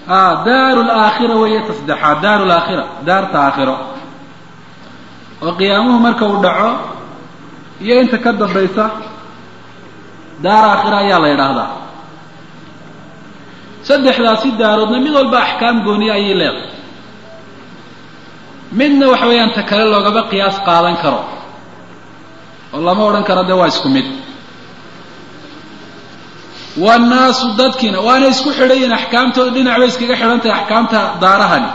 a daaru laakhira weeye tasdexaad daaru laakhira daarta aakhiro oo qiyaamuhu marka uu dhaco iyo inta ka dambaysa daar aakhira ayaa la yidhaahdaa saddexdaasi daaroodna mid walba axkaam gooniya ayay leedahay midna waxa weeyaan ta kale loogaba qiyaas qaadan karo oo lama odhan karo dee waa isku mid waannaasu dadkiina waana isku xidhan yihin axkaamtooda dhinac bay iskaga xidhan tahay axkaamta daarahani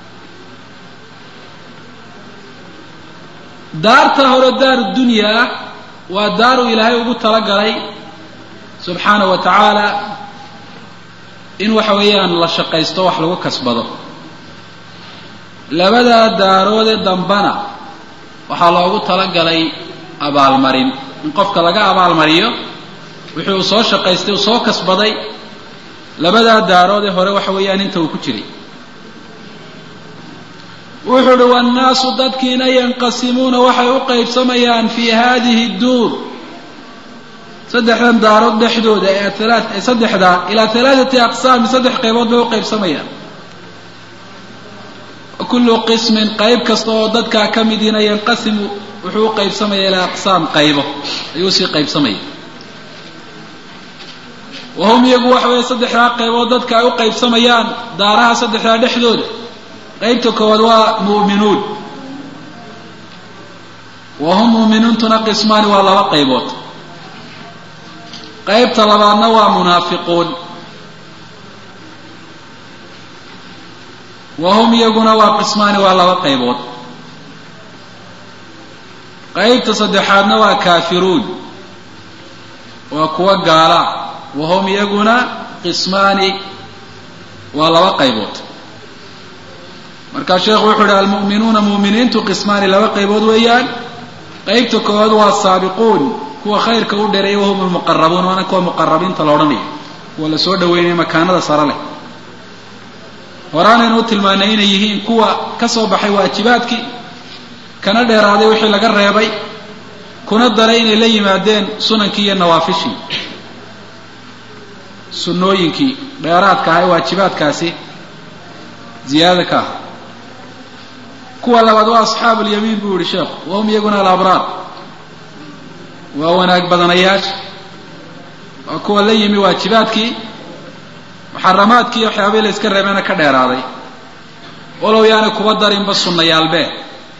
daarta hore daaru dunya ah waa daaru ilaahay ugu talagalay subxaanahu wa tacaala in waxa weeyaan la shaqaysto wax lagu kasbado labadaa daaroodee dambana waxaa loogu talagalay abaalmarin in qofka laga abaalmariyo wixii uu soo shaqaystay uu soo kasbaday labadaa daaroodee hore waxa weeyaan inta uu ku jiray wuxuu uhi wannaasu dadkiina yanqasimuuna waxay u qaybsamayaan fii hadihi duur saddexdan daarood dhexdooda ee ee saddexda ilaa halaathati aqsaami saddex qaybood bay u qaybsamayaan kullu qismin qayb kasta oo dadkaa ka midiina yanqasimu wuxuu u qaybsamaya ilaa aqsaam qaybo ayuu sii qaybsamaya wahum iyagu waxa weeye saddexdaa qaybood dadka ay u qaybsamayaan daaraha saddexdaa dhexdooda qaybta koowaad waa mu'minuun wahum mu'minuuntuna qismaani waa laba qaybood qaybta labaadna waa munaafiquun wahum iyaguna waa qismaani waa laba qaybood qaybta saddexaadna waa kaafiruun waa kuwa gaala wahum iyaguna qismaani waa laba qaybood markaa sheekhu wuxuu ihi almu'minuuna mu'miniintu qismaani laba qaybood weeyaan qaybta koowaad waa saabiquun kuwa khayrka u dhereeya wahum almuqarabuun waana kuwa muqarabiinta la odhanayo kuwa la soo dhaweynaya makaanada sare leh horaanaynu u tilmaanay inay yihiin kuwa ka soo baxay waajibaadkii kana dheeraaday wixii laga reebay kuna daray inay la yimaadeen sunankii iyo nawaafishii sunnooyinkii dheeraadka aha ee waajibaadkaasi ziyaadada ka ah kuwa labaad waa asxaabu lyamiin buu yihi sheekhu wahum iyaguna alabraar waa wanaag badanayaasha waa kuwa la yimi waajibaadkii muxaramaadkii iyo waxyaabihii la iska reebeena ka dheeraaday walow yaana kuba darinba sunnayaalbee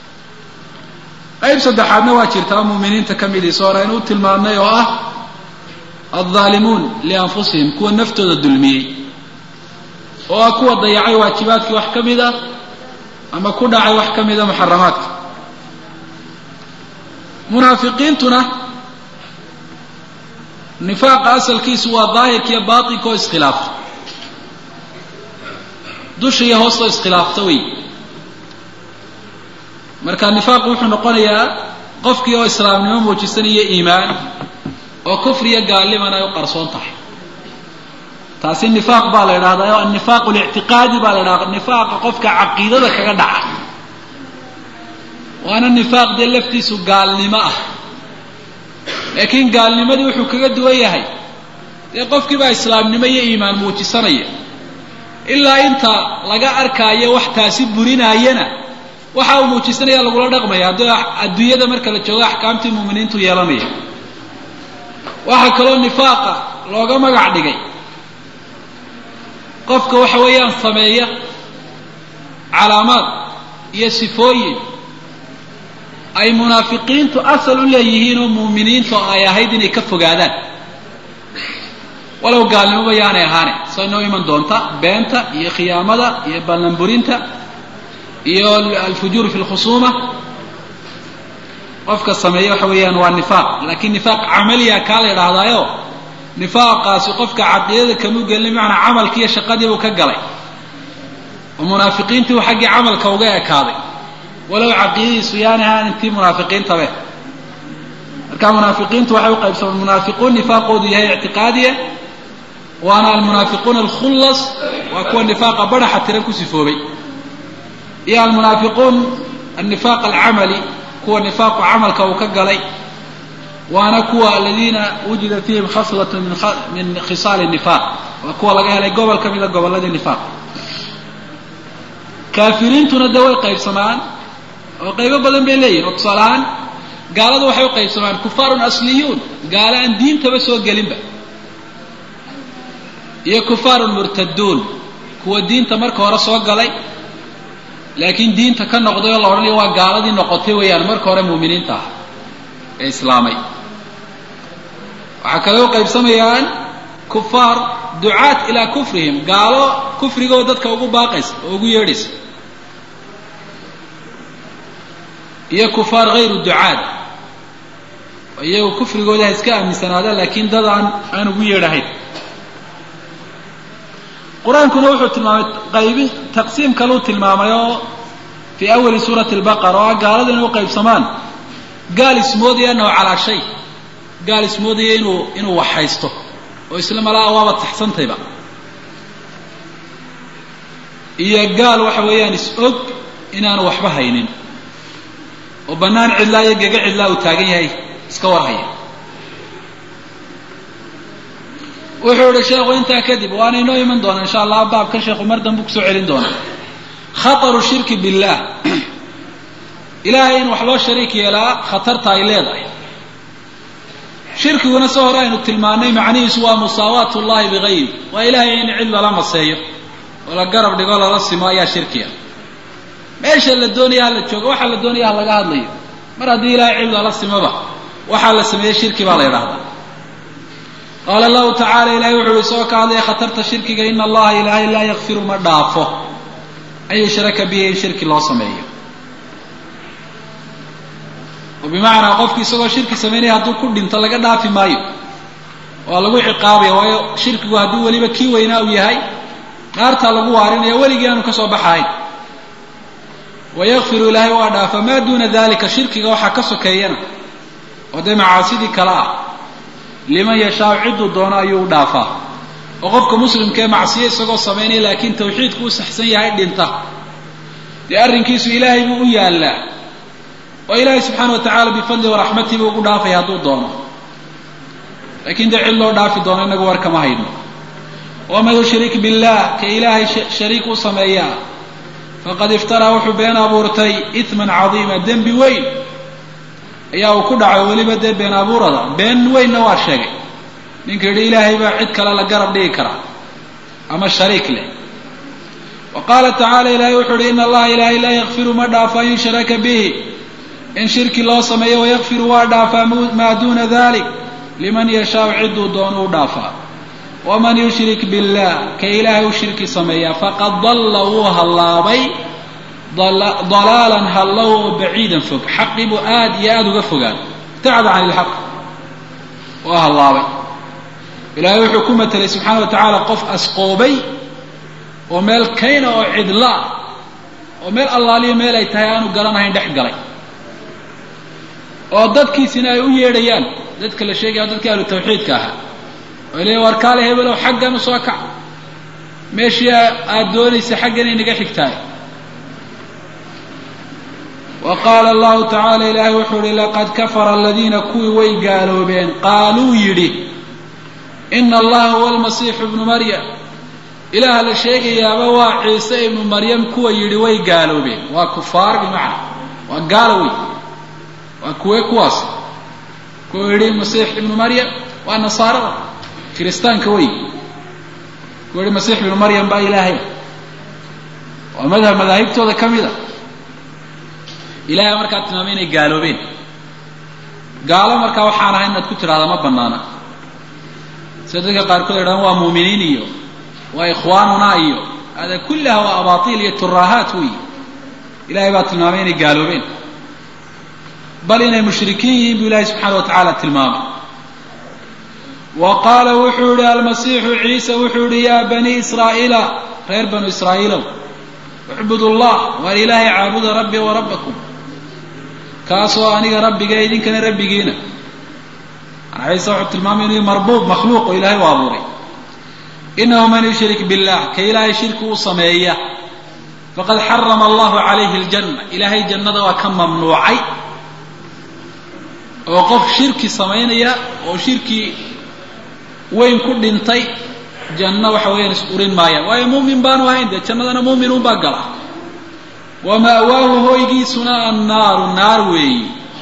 qayb saddexaadna waa jirtaa mu'miniinta ka midiisa hore aynu u tilmaamnay oo ah aldaalimuun lianfusihim kuwa naftooda dulmiyey oo ah kuwa dayacay waajibaadkii wax ka mid a ama ku dhacay wax ka mida muxaramaadka munaafiqiintuna nifaaqa asalkiisu waa daahirka iyo baatinka oo iskhilaafta dusha iyo hoostoo iskhilaafta wey marka nifaaqu wuxuu noqonayaa qofkii oo islaamnimo muujisanaya iimaan oo kufri iyo gaalniman ay u qarsoon tahay taasi nifaaq baa la idhahdaa oo annifaaqu lictiqaadi baa la idhahda nifaaqa qofka caqiidada kaga dhaca waana nifaaq dee laftiisu gaalnimo ah laakiin gaalnimadii wuxuu kaga duwan yahay dee qofkii baa islaamnimo iyo iimaan muujisanaya ilaa inta laga arkaayo wax taasi burinaayana waxa uu muujisanaya lagula dhaqmaya haddii adduunyada marka la joogo axkaamtii muuminiintu yeelanaya waxaa kaloo nifaaqa looga magac dhigay qofka waxa weeyaan sameeya calaamaad iyo sifooyin ay munaafiqiintu asal u leeyihiin oo muuminiintu ay ahayd inay ka fogaadaan walow gaalnimoba yaanay ahaane soo inoo iman doonta beenta iyo khiyaamada iyo ballanburinta iyo alfujuur fi lkhusuuma qofka sameeya waxa weeyaan waa nifaaq laakiin nifaaq camaliya kaa la idhaahdaayo nifaaqaasi qofka caqiidada kamuu gelin bimacnaa camalkii iyo shaqadii buu ka galay oo munaafiqiintii uu xaggii camalka uga ekaaday walow caqiidadiisu yaani ahaan intii munaafiqiintabe marka munaafiqiintu waxay u qaybsamaan munaafiquun nifaaqoodu yahay ictiqaadiya waana almunaafiquuna alkhullas waa kuwa nifaaqa baraxa tiran ku sifoobay iyo almunaafiquun annifaaq alcamali kuwa nifaaqu camalka uu ka galay waana kuwa aladiina wujida fiihim khaslat min khisaali nifaaq waa kuwa laga helay gobol ka mida gobolladii nifaaq kaafiriintuna de way qaybsamaan oo qaybo badan bay leeyihin oo tusaale ahaan gaaladu waxay u qaybsamaan kufaarun asliyuun gaalo aan diintaba soo gelinba iyo kufaarun murtaduun kuwa diinta marka hore soo galay laakiin diinta ka noqday oo la odhanayo waa gaaladii noqotay weeyaan marka hore muuminiinta ah ee islaamay waxaa kale u qaybsamayaan kufaar ducaat ilaa kufrihim gaalo kufrigoo dadka ugu baaqaysa oo ugu yeedhaysa iyo kufaar hayru ducaad iyagu kufrigooda ha iska aaminsanaada laakiin dad aan aan ugu yeedhahayn qur-aankuna wuxuu tilmaamay qaybi taqsiim kaluu tilmaamay oo fii awali suurati albaqara oo ah gaalada inay u qaybsamaan gaal ismoodaya annahu calaa shay gaal ismoodaya inuu inuu wax haysto oo isla malaa waaba taxsantayba iyo gaal waxa weeyaan is-og inaanu waxba haynin oo bannaan cidlaa iyo gega cidlaa uu taagan yahay iska warhaya wuxuu ihi sheekhu intaa kadib waana inoo iman doona insha allah baabkan sheekhu mar danbu kusoo celin doona khataru shirki billaah ilaahay in wax loo shariik yeelaa khatarta ay leedahay shirkiguna se hore aynu tilmaanay macnihiisu waa musaawaat ullahi bigayri waa ilaahay in cid lala maseeyo oo la garab dhigo lala simo ayaa shirkiga meesha la doonaya ha la joogo waxaa la doonaya ha laga hadlayo mar haddii ilaahay cid lala simoba waxaa la sameeyey shirki baa la yidhahdaa qaala allahu tacala ilahay wuxu uhi isagoo ka hadlaya khatarta shirkiga ina allaha ilaahay laa yakfiru ma dhaafo an yushraka bihi in shirki loo sameeyo oo bimacnaa qofki isagoo shirki samaynaya hadduu ku dhinto laga dhaafi maayo waa lagu ciqaabaya waayo shirkigu hadduu weliba kii weynaa uu yahay naartaa lagu waarinaya weligii aanu ka soo baxahayn wayakfiru ilaahay waa dhaafa maa duuna dalika shirkiga waxaa ka sokeeyana oo dee macaasidii kale ah liman yashaau cidduu doono ayuu u dhaafaa oo qofka muslimkaee macsiyo isagoo samaynaya laakiin tawxiidku u saxsan yahay dhinta dee arrinkiisu ilaahay buu u yaallaa oo ilaahay subxaana wa tacala bifadli waraxmatii buu ugu dhaafaya hadduu doono laakiin dee cid loo dhaafi doono inagu war kama hayno waman yushrik billah ka ilaahay shariik u sameeyaa faqad iftaraa wuxuu been abuurtay iman cadiima dembi weyn ayaa uu ku dhacay weliba dee been abuurada been weynna waa sheegay ninka yidhi ilaahay baa cid kale la garab dhigi karaa ama shariik leh wa qaala tacala ilahay wuxuu yihi ina allaha ilaahay laa yakfiru ma dhaafo an yushraka bihi in shirki loo sameeyo wayakfiru waa dhaafaa maa duuna dalik liman yashaau cidduu doono u dhaafaa waman yushrik billah ka ilaahay u shirki sameeyaa faqad dalla wuu hallaabay dalaalan hallow oo baciidan fog xaqii buu aad iyo aada uga fogaan ibtacada can ilxaq waa hallaabay ilaahay wuxuu ku matelay subxaana wa tacaala qof asqoobay oo meel kayna oo cidlaa oo meel allaaliyo meel ay tahay aanu garanahayn dhex galay oo dadkiisina ay u yeedhayaan dadka la sheegaya dadkii ahlu tawxiidka ahaa oo leeya war kaale hebelow xaggan u soo kac meeshii aada doonaysa xaggan inaga xigtaay wa qaala allahu tacaala ilaahay wuxuu uhi laqad kafara aladiina kuwii way gaaloobeen qaaluu yidhi ina allaha huwa almasiixu ibnu maryam ilaah la sheegayaaba waa ciise ibnu maryam kuwa yidhi way gaaloobeen waa kufaar bimacna waa gaalo wey waa kuwe kuwaas kuwa yidhi masiix ibnu maryam waa nasaarada kiristaanka wey kuwa yihi masiix ibnu maryam baa ilaahay waa madhab madaahibtooda ka mid a ilahay markaa tilmaamay inay gaaloobeen gaalo markaa waxaan ahay inaad ku tidhahdaa ma banaana sida dadka qaarkood idhahan waa muuminiin iyo waa ikhwaanuna iyo hada kullaha waa abaatiil iyo turaahaat wey ilahay baa tilmaamay inay gaaloobeen bal inay mushrikiin yihiin buu ilahay subxaana wa tacaala tilmaamay wa qaala wuxuu yihi almasiixu ciise wuxuu yihi yaa bani israa'iila reer banu israa'iilow ucbud llah waar ilaahay caabuda rabbi wa rabbakum kaasoo aniga rabbiga idinkana rabbigiina an ciise wuxuu tilmaamay inuu marbuub makhluuq oo ilahay u abuuray inahu man yushrik billah ka ilaahay shirki u sameeya faqad xarama allahu calayhi aljanna ilaahay jannada waa ka mamnuucay oo qof shirki samaynaya oo shirki weyn ku dhintay janno waxa weeyaan is urin maayaan waayo muumin baanu ahayn dee jannadana muuminuun baa gala wa ma'waahu hoygiisuna annaaru naar weeyi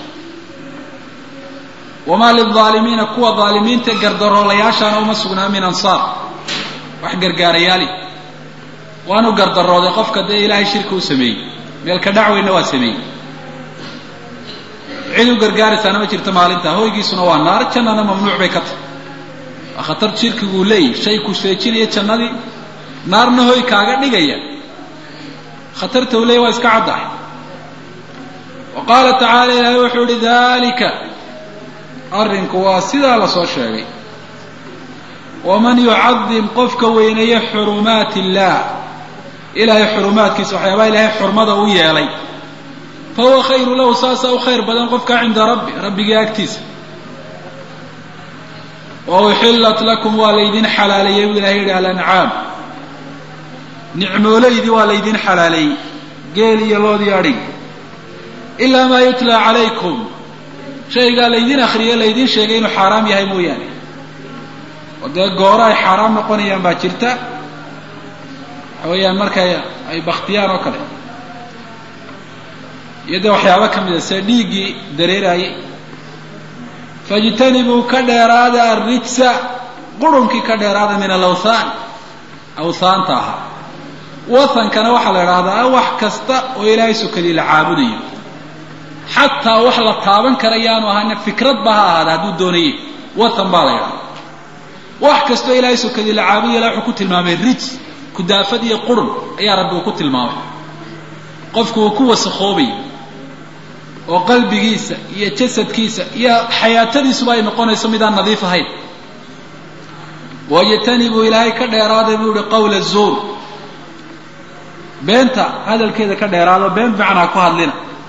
wamaa lilaalimiina kuwa daalimiinta gardaroolayaashaana uma sugnaa min ansaar wax gargaarayaali waanu gardarooday qofka dee ilaahay shirka u sameeyey meelka dhacweyna waa sameeyey cid u gargaaraysaana ma jirto maalintaa hoygiisuna waa naar jannana mamnuuc bay ka tahay waa khatar shirkiguu leeyahy shay ku seejinaya jannadii naarna hoy kaaga dhigaya khatarta uu leeyahy waa iska caddahay wa qaala tacaala ilaahay wuxuu ihi dalika arrinku waa sidaa lasoo sheegay waman yucadim qofka weyneeya xurumaati illaah ilaahay xurumaadkiisa waxyaabaha ilaahay xurmada u yeelay fa huwa khayru lahu saasaa u khayr badan qofka cinda rabbi rabbigii agtiisa wa uxillat lakum waa laydin xalaaleeyey buu ilahay yidhi alancaam nicmoolaydii waa laydin xalaaleeyey geel iyo loodii adhig ilaa maa yutlaa calaykum shaygaa laydin akriyay laydin sheegay inuu xaaraam yahay mooyaane oo dee gooro ay xaaraam noqonayaan baa jirta waxa weeyaan markay ay baktiyaan oo kale iyo dee waxyaabo ka mida sida dhiiggii dareeraayey faijtanibuu ka dheeraada arrijsa qurunkii ka dheeraada min alawthaan awthaanta ahaa wathankana waxaa la idhaahdaa wax kasta oo ilaahay sukadii la caabudayo xataa wax la taaban kara yaanu ahaana fikrad ba ha ahaada hadduu doonayey wathan baa la idhahdaa wax kastoo ilaahay sukadii la caabudayo la wuxuu ku tilmaamay rijs kudaafad iyo qurun ayaa rabbi uu ku tilmaamay qofku uu ku wasakhoobay oo qalbigiisa iyo jasadkiisa iyo xayaatadiisuba ay noqonayso midaan nadiif ahayn wajtanibuu ilaahay ka dheeraaday buu ihi qawla zuur beenta hadalkeeda ka dheeraado been fiican ha ku hadlina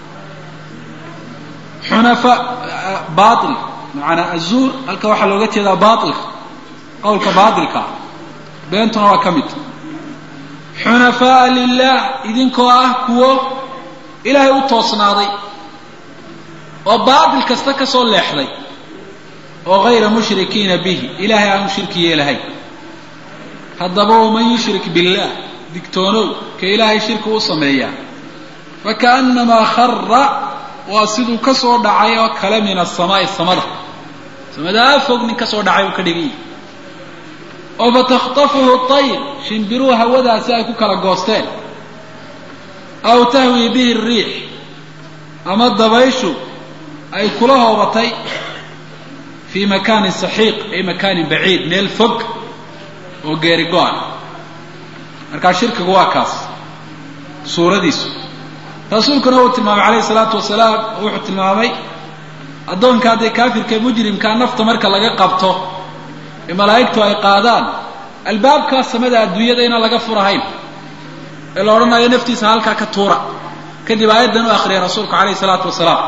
xunafa bail macanaa azuur halka waxaa looga jeedaa bailka qawlka baatilka ah beentuna waa ka mid xunafaaa lilah idinkoo ah kuwo ilaahay u toosnaaday oo baatil kasta ka soo leexday oo hayra mushrikiina bihi ilaahay aanu shirki yeelahay haddaba waman yushrik billaah digtoonow ka ilaahay shirki u sameeyaa fakaannamaa khara waa siduu ka soo dhacay oo kale min asamaai samada samadaa fog nin ka soo dhacay uu ka dhigay oo fataktafuhu tayr shimbiruhu hawadaasi ay ku kala goosteen aw tahwii bihi riix ama dabayshu ay kula hoobatay fii makaanin saxiiq ay makaanin baciid meel fog oo geeri go-an markaa shirkigu waa kaas suuradiisu rasuulkuna uu tilmaamay calayhi salaatu wasalaam oo wuxuu tilmaamay addoonka haddii kaafirka mujrimkaa nafta marka laga qabto ee malaa'igtu ay qaadaan albaabkaa samada adduunyada inaan laga furahayn ee la odhanayo naftiisa halkaa ka tuura kadib aayaddan u akriyay rasuulku calayhi salaatu wasalaam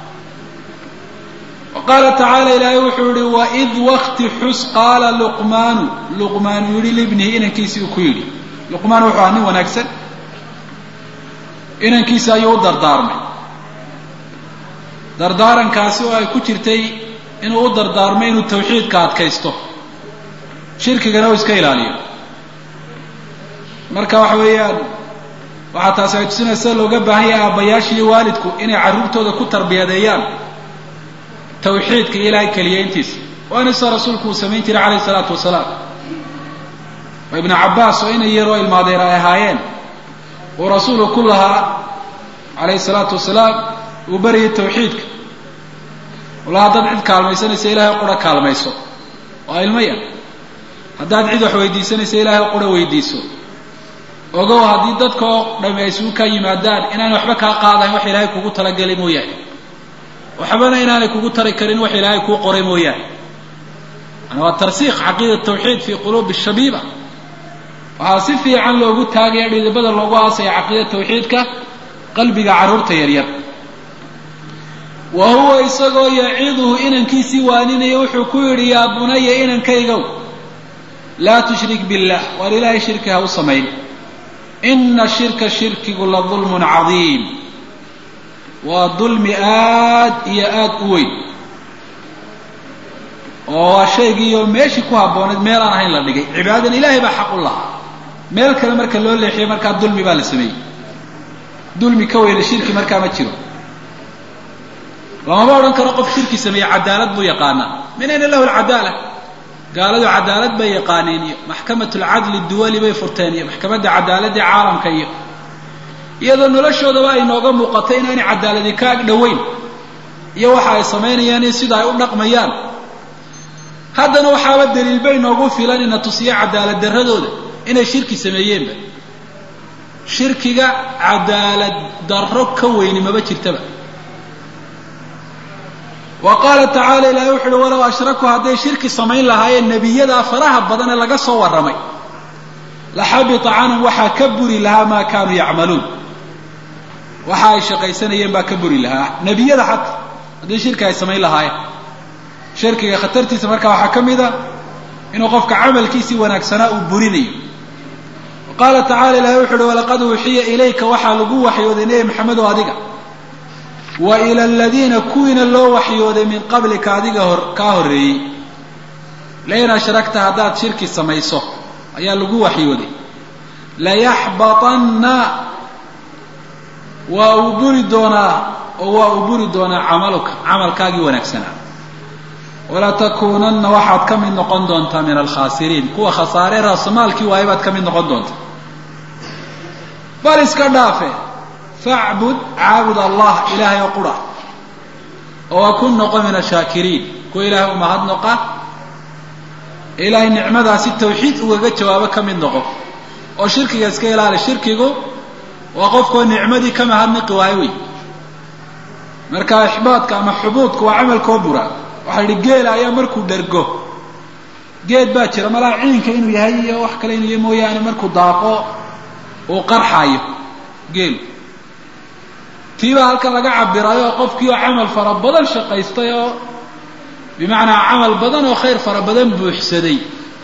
wa qaala tacaala ilaahay wuxuu yihi waid wakti xus qaala luqmaanu luqmaanu yidhi libnihi inankiisii uu ku yidhi luqmaan wuxuu ahaa nin wanaagsan inankiisi ayuu u dardaarmay dardaarankaasi oo ay ku jirtay inuu u dardaarmay inuu tawxiidka adkaysto shirkigana uu iska ilaaliyo marka waxa weeyaan waxaa taasi ay tusinaysa looga baahan yahay aabbayaasha iyo waalidku inay carruurtooda ku tarbiyadeeyaan tawxiidka iyo ilaahay keliyeyntiisa waana sida rasuulku uu samayn jiray calayhi salaatu wasalaam oo ibnu cabbaas oo inay yaroo ilmaadeer ay ahaayeen uu rasuulku ku lahaa calayhi salaatu wasalaam uu barayay tawxiidka ula haddaad cid kaalmaysanaysa ilaahay qura kaalmayso waa ilmo yar haddaad cid wax weydiisanaysa ilaahay qura weydiiso ogow haddii dadka oo dhami ay isugu kaa yimaadaan inaanay waxba kaa qaadayn wax ilaahay kugu talagelay mooyaane waxbana inaanay kugu tari karin wax ilaahay kuu qoray mooyaane yani waa tarsiikh caqiida tawxiid fii quluubi shabiiba waxaa si fiican loogu taagaya dhidibada loogu aasaya caqiida tawxiidka qalbiga carruurta yaryar wa huwa isagoo yaciduhu inankiisii waaninaya wuxuu ku yidhi yaa bunaya inankaygow laa tushrik billah waar ilaahay shirki ha u samayn ina shirka shirkigu la dulmun cadiim waa dulmi aad iyo aad u weyn oo waa shaygiiyo meeshii ku habbooneed meel aan ahayn la dhigay cibaadadan ilaahay baa xaq u lahaa meel kale marka loo leexiyay markaa dulmi baa la sameeyey dulmi ka weyna shirki markaa ma jiro lamama odhan karo qof shirki sameeye cadaalad buu yaqaanaa min ayna lahu alcadaala gaaladu cadaalad bay yaqaaneen iyo maxkamat lcadli duwali bay furteen iyo maxkamadda cadaaladii caalamka iyo iyadoo noloshoodaba ay nooga muuqatay inaanay cadaaladi ka ag dhoweyn iyo waxa ay samaynayaan iyo sida ay u dhaqmayaan haddana waxaaba daliil bay noogu filan ina tusiyo cadaalad darradooda inay shirki sameeyeenba shirkiga cadaalad darro ka weyni maba jirtaba wa qaala tacaala ilahay wuxu uhi walow ashrakuu hadday shirki samayn lahaayeen nebiyadaa faraha badan ee laga soo warramay la xabita canhum waxaa ka buri lahaa maa kaanuu yacmaluun waxa ay shaqaysanayeen baa ka buri lahaa nebiyada xataa haddii shirki ay samayn lahaayeen shirkiga khatartiisa markaa waxaa ka mid a inuu qofka camalkiisii wanaagsanaa uu burinayo wa qaala tacala ilahay wuxu uhi walaqad uuxiya ilayka waxaa lagu waxyooday nebi maxamedow adiga wa ila aladiina kuwiina loo waxyooday min qablika adiga hor kaa horreeyey lain ashrakta haddaad shirki samayso ayaa lagu waxyooday layaxbatanna waa uu buri doonaa oo waa uu buri doonaa camaluka camalkaagii wanaagsanaa walatakuunanna waxaad ka mid noqon doontaa min alkhaasiriin kuwa khasaare raasamaalkii waaye baad ka mid noqon doontaa bal iska dhaafe facbud caabud allah ilaahay oo qura oo waa ku noqo min ashaakiriin kuwa ilaahay u mahadnoqa ilaahay nicmadaasi tawxiid ugaga jawaabo ka mid noqo oo shirkiga iska ilaali shirkigu waa qofkoo nicmadii ka mahadnaqi waayo wey marka ixbaadka ama xubuudka waa camalkoo bura waxaa yidhi geela ayaa markuu dhergo geed baa jira malaa ciinka inuu yahay iyo wax kale inuu yahay mooyaane markuu daaqo uu qarxayo geelu tiibaa halkan laga cabirayo qofkii oo camal fara badan shaqaystay oo bimacnaa camal badan oo khayr fara badan buuxsaday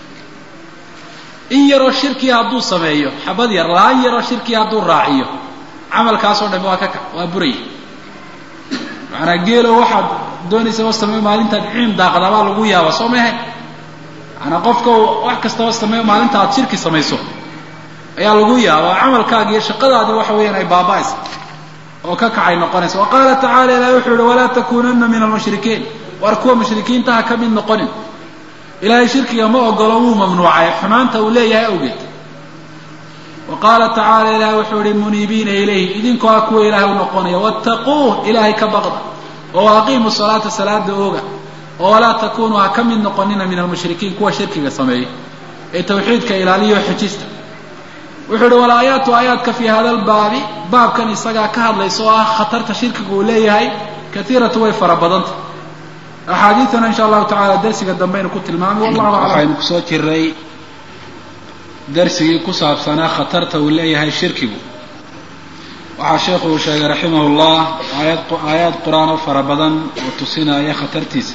in yaroo shirkii hadduu sameeyo xabad yar laan yaroo shirkii hadduu raaciyo camalkaasoo dhami waa ka ka waa buraya macanaa geelo waxaad doonaysa oo sameeyo maalintaad ciim daaqdabaa lagu yaaba soo mahe macanaa qofka wax kastaba sameeyo maalinta aad shirki samayso ayaa lagu yaabaa camalkaagi iyo shaqadaadii waxa weeyaan ay baaba'aysa oo ka kacay noqonaysa wa qaala tacala ilahi wuxuu yihi walaa takuunanna min almushrikiin war kuwa mushrikiinta ha ka mid noqonin ilaahay shirkiga ma ogolo wuu mamnuucay xumaanta uu leeyahay awgeed wa qaala tacaala ilahi wuxuu yihi muniibiina ilayhi idinkoo ah kuwa ilaahay u noqonaya wattaquuh ilaahay ka baqda oo aqiimu salaata salaada ooga oo walaa takunuu ha ka mid noqonina min almushrikiin kuwa shirkiga sameeya ee tawxiidka ilaaliyo xujista wuxuu uhi walaayaatu aayaadka fii hada lbaabi baabkan isagaa ka hadlaysa oo ah khatarta shirkiga uu leeyahay kaiiratu way fara badanta axaadiidana insha allahu tacala darsiga dambeaynu ku tilmaamay wallahu aclam waxaynu kusoo jiray darsigii ku saabsanaa khatarta uu leeyahay shirkigu waxaa sheekhu uu sheegay raximah llah aayad aayaad qur-aan oo fara badan oo tusinaya khatartiisa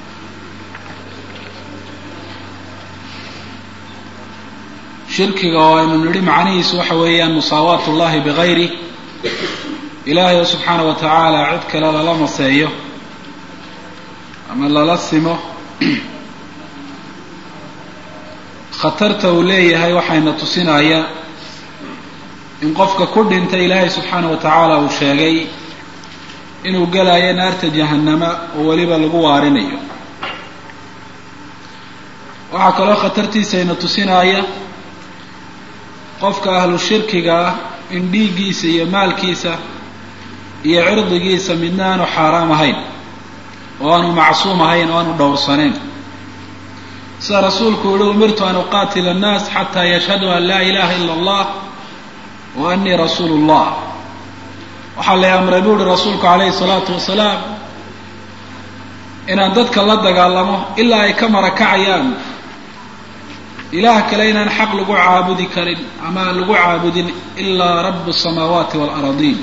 shirkiga oo aynu nidhi macnihiisu waxa weeyaan musaawaat ullahi bigayri ilaahay oo subxaana wa tacaala cid kale lala maseeyo ama lala simo khatarta uu leeyahay waxayna tusinaya in qofka ku dhintay ilaahay subxaana wa tacaala uu sheegay inuu gelayo naarta jahannama oo weliba lagu waarinayo waxaa kaloo khatartiisayna tusinaya qofka ahlu shirkiga ah in dhiiggiisa iyo maalkiisa iyo cirdigiisa midna aanu xaaraam ahayn oo aanu macsuum ahayn oo aanu dhowrsanayn sida rasuulku yihi umirtu an uqaatila annaas xataa yashhaduu an laa ilaha ila allah wa anii rasuulu llah waxaa la amray buu uhi rasuulku calayhi salaatu wasalaam inaan dadka la dagaalamo ilaa ay ka marakacayaan ilaah kale inaan xaq lagu caabudi karin ama aan lagu caabudin ilaa rabu samaawaati waalaradiin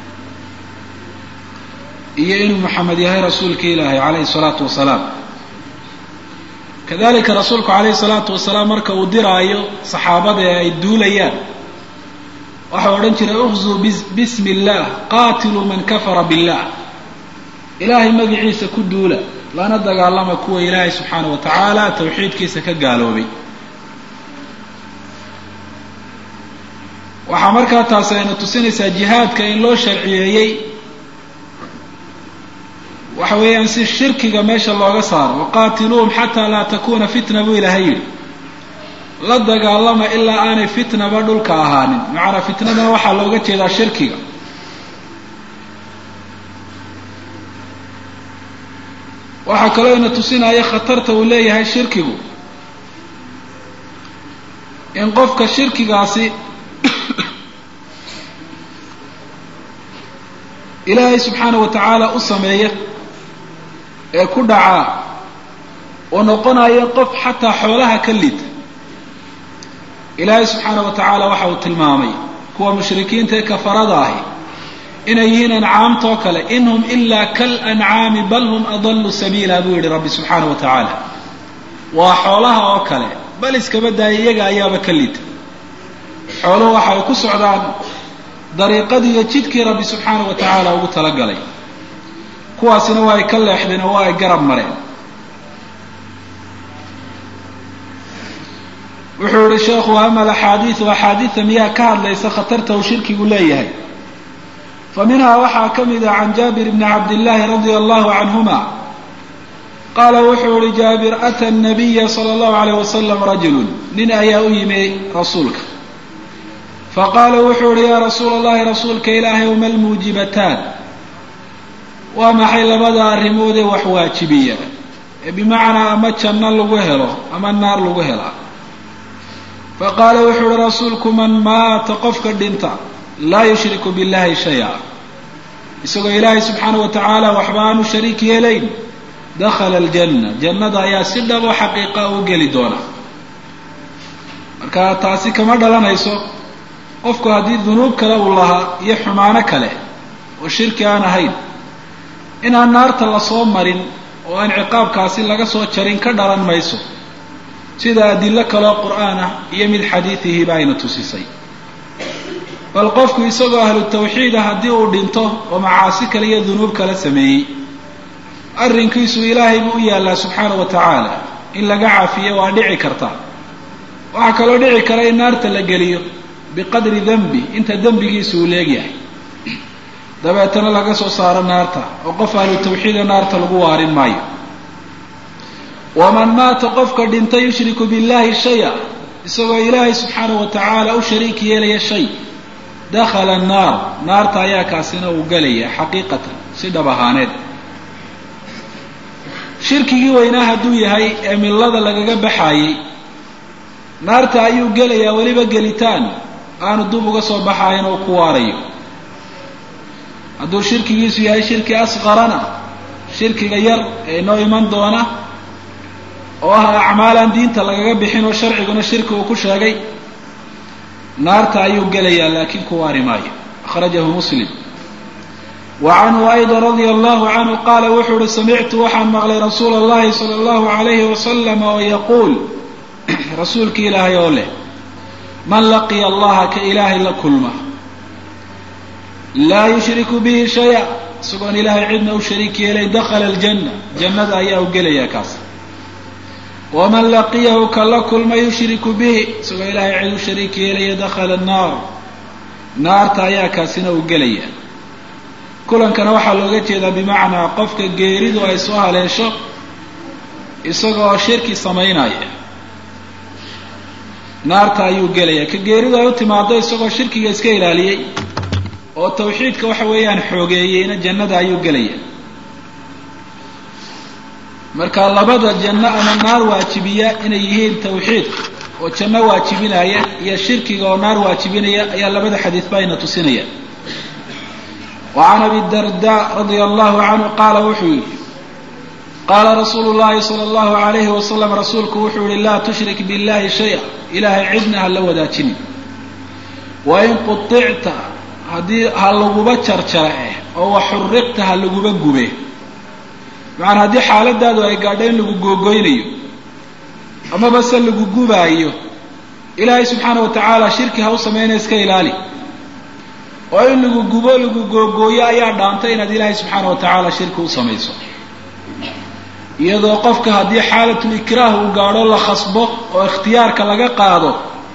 iyo inuu maxamed yahay rasuulka ilaahay calayhi salaatu wasalaam kadalika rasuulku calayhi salaatu wasalaam marka uu diraayo saxaabada ee ay duulayaan waxau odhan jiray ukhzuu bismi illah qaatiluu man kafara billah ilaahay magaciisa ku duula lana dagaalama kuwa ilaahay subxaana wa tacaala tawxiidkiisa ka gaaloobay waxaa markaa taasi ayna tusinaysaa jihaadka in loo sharciyeeyey waxa weeyaan si shirkiga meesha looga saaro waqaatiluuhum xataa laa takuna fitna buu ilaahay yidhi la dagaalama ilaa aanay fitnaba dhulka ahaanin macanaa fitnadana waxaa looga jeedaa shirkiga waxaa kaloo ina tusinaya khatarta uu leeyahay shirkigu in qofka shirkigaasi ilaahay subxaana wa tacaala u sameeya ee ku dhacaa oo noqonaya qof xataa xoolaha ka liita ilaahay subxaana wa tacaala waxa uu tilmaamay kuwa mushrikiinta ee kafarada ahi inay yihiin ancaamtoo kale in hum ilaa kal ancaami bal hum adallu sabiila buu yihi rabbi subxaana wa tacaala waa xoolaha oo kale bal iskaba daaya iyaga ayaaba ka liita xooluhu waxa ay ku socdaan dariiqadii iyo jidkii rabbi subxaana wa tacaala ugu talagalay kuwaasina waa ay ka leexdeen oo waa ay garab mareen wuxuu yihi sheekhu ama alaxaadiidu axaadiida miyaa ka hadlaysa khatarta uu shirkigu leeyahay fa minhaa waxaa ka mid ah can jaabir bni cabdillaahi radia allahu canhuma qaala wuxuu yihi jaabir ata nabiya sala allahu alayh wasalam rajulun nin ayaa u yimi rasuulka faqaala wuxuu yihi yaa rasuula allahi rasuulka ilaahay uma almuujibataan waa maxay labada arrimood ee wax waajibiya ee bimacnaa ama janno lagu helo ama naar lagu helaa faqaala wuxuu uhi rasuulku man maata qofka dhinta laa yushriku billahi shaya isagoo ilaahay subxaana wa tacaala waxba aanu shariik yeelayn dakhala aljanna jannada ayaa si dhabo xaqiiqa u geli doona marka taasi kama dhalanayso qofku haddii dunuub kale uu lahaa iyo xumaano kale oo shirki aan ahayn inaan naarta lasoo marin oo aan ciqaabkaasi laga soo jarin ka dhalan mayso sida adilo kaloo qur'aan ah iyo mid xadiidihiiba ayna tusisay bal qofku isagoo ahlu tawxiid ah haddii uu dhinto oo macaasi kale iyo dunuub kala sameeyey arrinkiisu ilaahay buu u yaallaa subxaana wa tacaala in laga cafiyo waa dhici karta waxaa kaloo dhici kara in naarta la geliyo biqadri dembi inta dembigiisu uu leegyahay dabeetana laga soo saaro naarta oo qof ahlu tawxiida naarta lagu waarin maayo waman maata qofka dhinta yushriku billahi shaya isagoo ilaahay subxaana wa tacaala u shariik yeelaya shay dakhala annaar naarta ayaa kaasina uu gelaya xaqiiqatan si dhab ahaaneed shirkigii weynaa hadduu yahay ee millada lagaga baxaayey naarta ayuu gelayaa weliba gelitaan aanu dub uga soo baxayn oo ku waarayo hadduu shirkigiisu yahay shirki asqarana shirkiga yar ee inoo iman doona oo ah acmaalaan diinta lagaga bixin oo sharciguna shirki uu ku sheegay naarta ayuu gelayaa laakiin ku waari maayo akhrajahu muslim wa canhu ayda radia allahu canhu qaala wuxuu uhi samictu waxaan maqlay rasuula allahi sala allahu alayhi wasalam oo yaquul rasuulki ilaahay oo leh man laqiya allaha ka ilaahay la kulma laa yushriku bihi shaya isagoon ilaahay cidna u shariik yeelay dakhala aljanna jannada ayaa u gelayaa kaas waman laqiyahu ka la kulma yushriku bihi isagoo ilaahay cid u shariik yeelaya dakhala annaar naarta ayaa kaasina u gelaya kulankana waxaa looga jeedaa bimacnaa qofka geeridu ay soo haleesho isagoo shirki samaynaya naarta ayuu gelaya ka geeridu ay u timaado isagoo shirkiga iska ilaaliyey oo tawxiidka waxa weeyaan xoogeeyeyna jannada ayuu gelaya marka labada janno ama naar waajibiya inay yihiin tawxiidka oo janno waajibinaya iyo shirkiga oo naar waajibinaya ayaa labada xadiidba ayna tusinaya wa can abi darda radia allahu canhu qaala wuxuu yihi qaala rasuulu llahi sala allahu alayhi wasalam rasuulku wuxuu yihi laa tushrik billahi shaya ilaahay cidna ha la wadaajinin wain quicta haddii ha laguba jarjare oo wa xuriqta ha laguba gube macanaa haddii xaaladaadu ay gaadho in lagu googoynayo amaba se lagu gubaayo ilaahay subxaana wa tacaala shirki ha u samayna iska ilaali oo in lagu gubo lagu googooyo ayaa dhaantay inaad ilaahay subxaana wa tacaala shirki u samayso iyadoo qofka haddii xaalatul ikraah uu gaadho la khasbo oo ikhtiyaarka laga qaado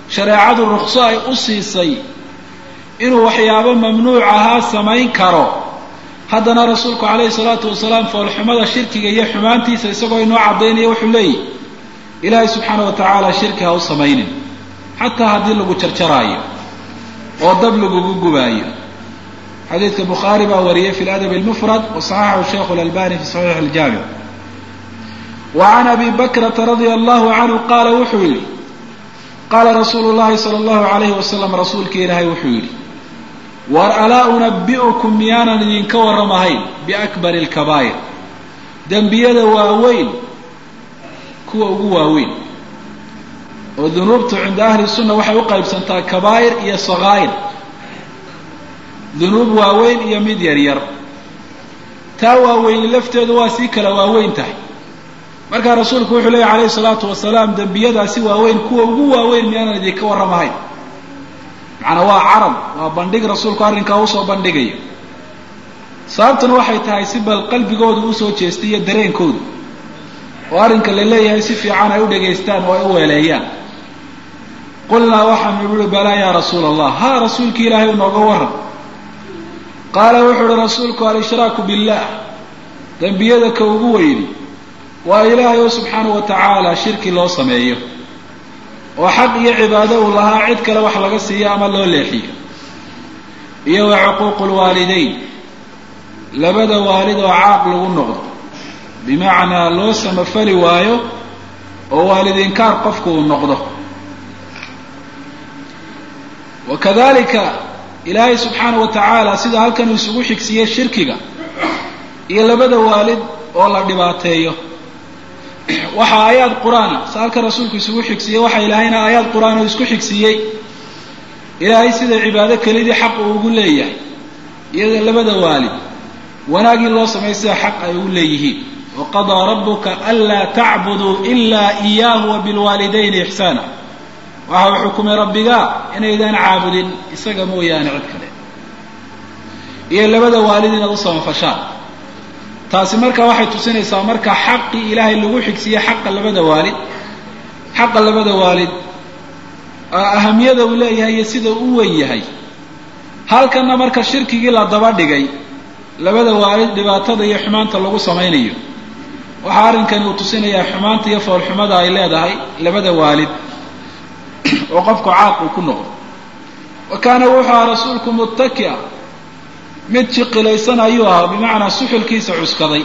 shareecadu rukso ay u siisay inuu waxyaabo mamnuuc ahaa samayn karo haddana rasuulku calayhi salaatu wasalaam foolxumada shirkiga iyo xumaantiisa isagoo inoo caddaynaya wuxuu leeyahy ilaahay subxaana wa tacaala shirki ha u samaynin xataa haddii lagu jarjaraayo oo dab lagugu gubaayo xadiidka bukhaari baa wariyey fi ladab almufrad wa saxaxahu sheikhu lalbani fi saxiix aljaamic wa can abi bakrata radia allahu canhu qaala wuxuu yidhi qaala rasuulu llahi sala allahu alayhi wasalam rasuulkii ilaahay wuxuu yidhi war alaa unabi'ukum miyaanan idinka warramahayn biakbari alkabaa'ir dembiyada waaweyn kuwa ugu waaweyn oo dunuubtu cinda ahli sunna waxay u qaybsantaa kabaa'ir iyo sakaa'ir dunuub waaweyn iyo mid yar yar taa waaweyni lafteedu waa sii kala waaweyn tahay markaa rasuulku wuxuu leeya calayhi salaatu wasalaam dembiyadaasi waaweyn kuwa ugu waaweyn miyaanan idinka warramahayn macnaa waa carab waa bandhig rasuulku arrinkaa usoo bandhigayo sababtuna waxay tahay si bal qalbigoodu usoo jeestay iyo dareenkoodu oo arrinka la leeyahay si fiican ay u dhegaystaan oo ay u weeleeyaan qulnaa waxaanu uhi balaa yaa rasuula allah haa rasuulki ilaahay u nooga warram qaala wuxuu uhi rasuulku al-ishraaku billah dembiyada ka ugu weyni waa ilaahay oo subxaana wa tacaala shirki loo sameeyo oo xaq iyo cibaado uu lahaa cid kale wax laga siiyo ama loo leexiyo iyo wa cuquuqu lwaalidayn labada waalid oo caaq lagu noqdo bimacnaa loo samafali waayo oo waalidinkaar qofku uu noqdo wa kadalika ilaahay subxaana wa tacaala sida halkan uu isugu xigsiiyey shirkiga iyo labada waalid oo la dhibaateeyo waxaa aayaad qur-aana sa halkan rasuulku isugu xigsiiyey waxaa ilaahayna aayaad qur-aan oo isku xigsiiyey ilaahay sida cibaado kelidii xaq uu ugu leeyahay iyada labada waalid wanaagii loo sameeyo sida xaq ay ugu leeyihiin waqadaa rabuka anlaa tacbuduu ilaa iyaahu wa bilwaalidayni ixsaana waxa uu xukumay rabbigaa inaydaan caabudin isaga mooyaane cid kale iyo labada waalid inaad u samafashaan taasi marka waxay tusinaysaa marka xaqii ilaahay lagu xigsiiyey xaqa labada waalid xaqa labada waalid ahamiyada uu leeyahay iyo sida u weyn yahay halkanna marka shirkigii la daba dhigay labada waalid dhibaatada iyo xumaanta lagu samaynayo waxaa arrinkani uu tusinayaa xumaanta iyo foolxumada ay leedahay labada waalid oo qofku caaq uu ku noqdo wa kaana wuxuu ahaa rasuulku muttakia mid jiqilaysan ayuu ahaa bimacnaa suxulkiisa cuskaday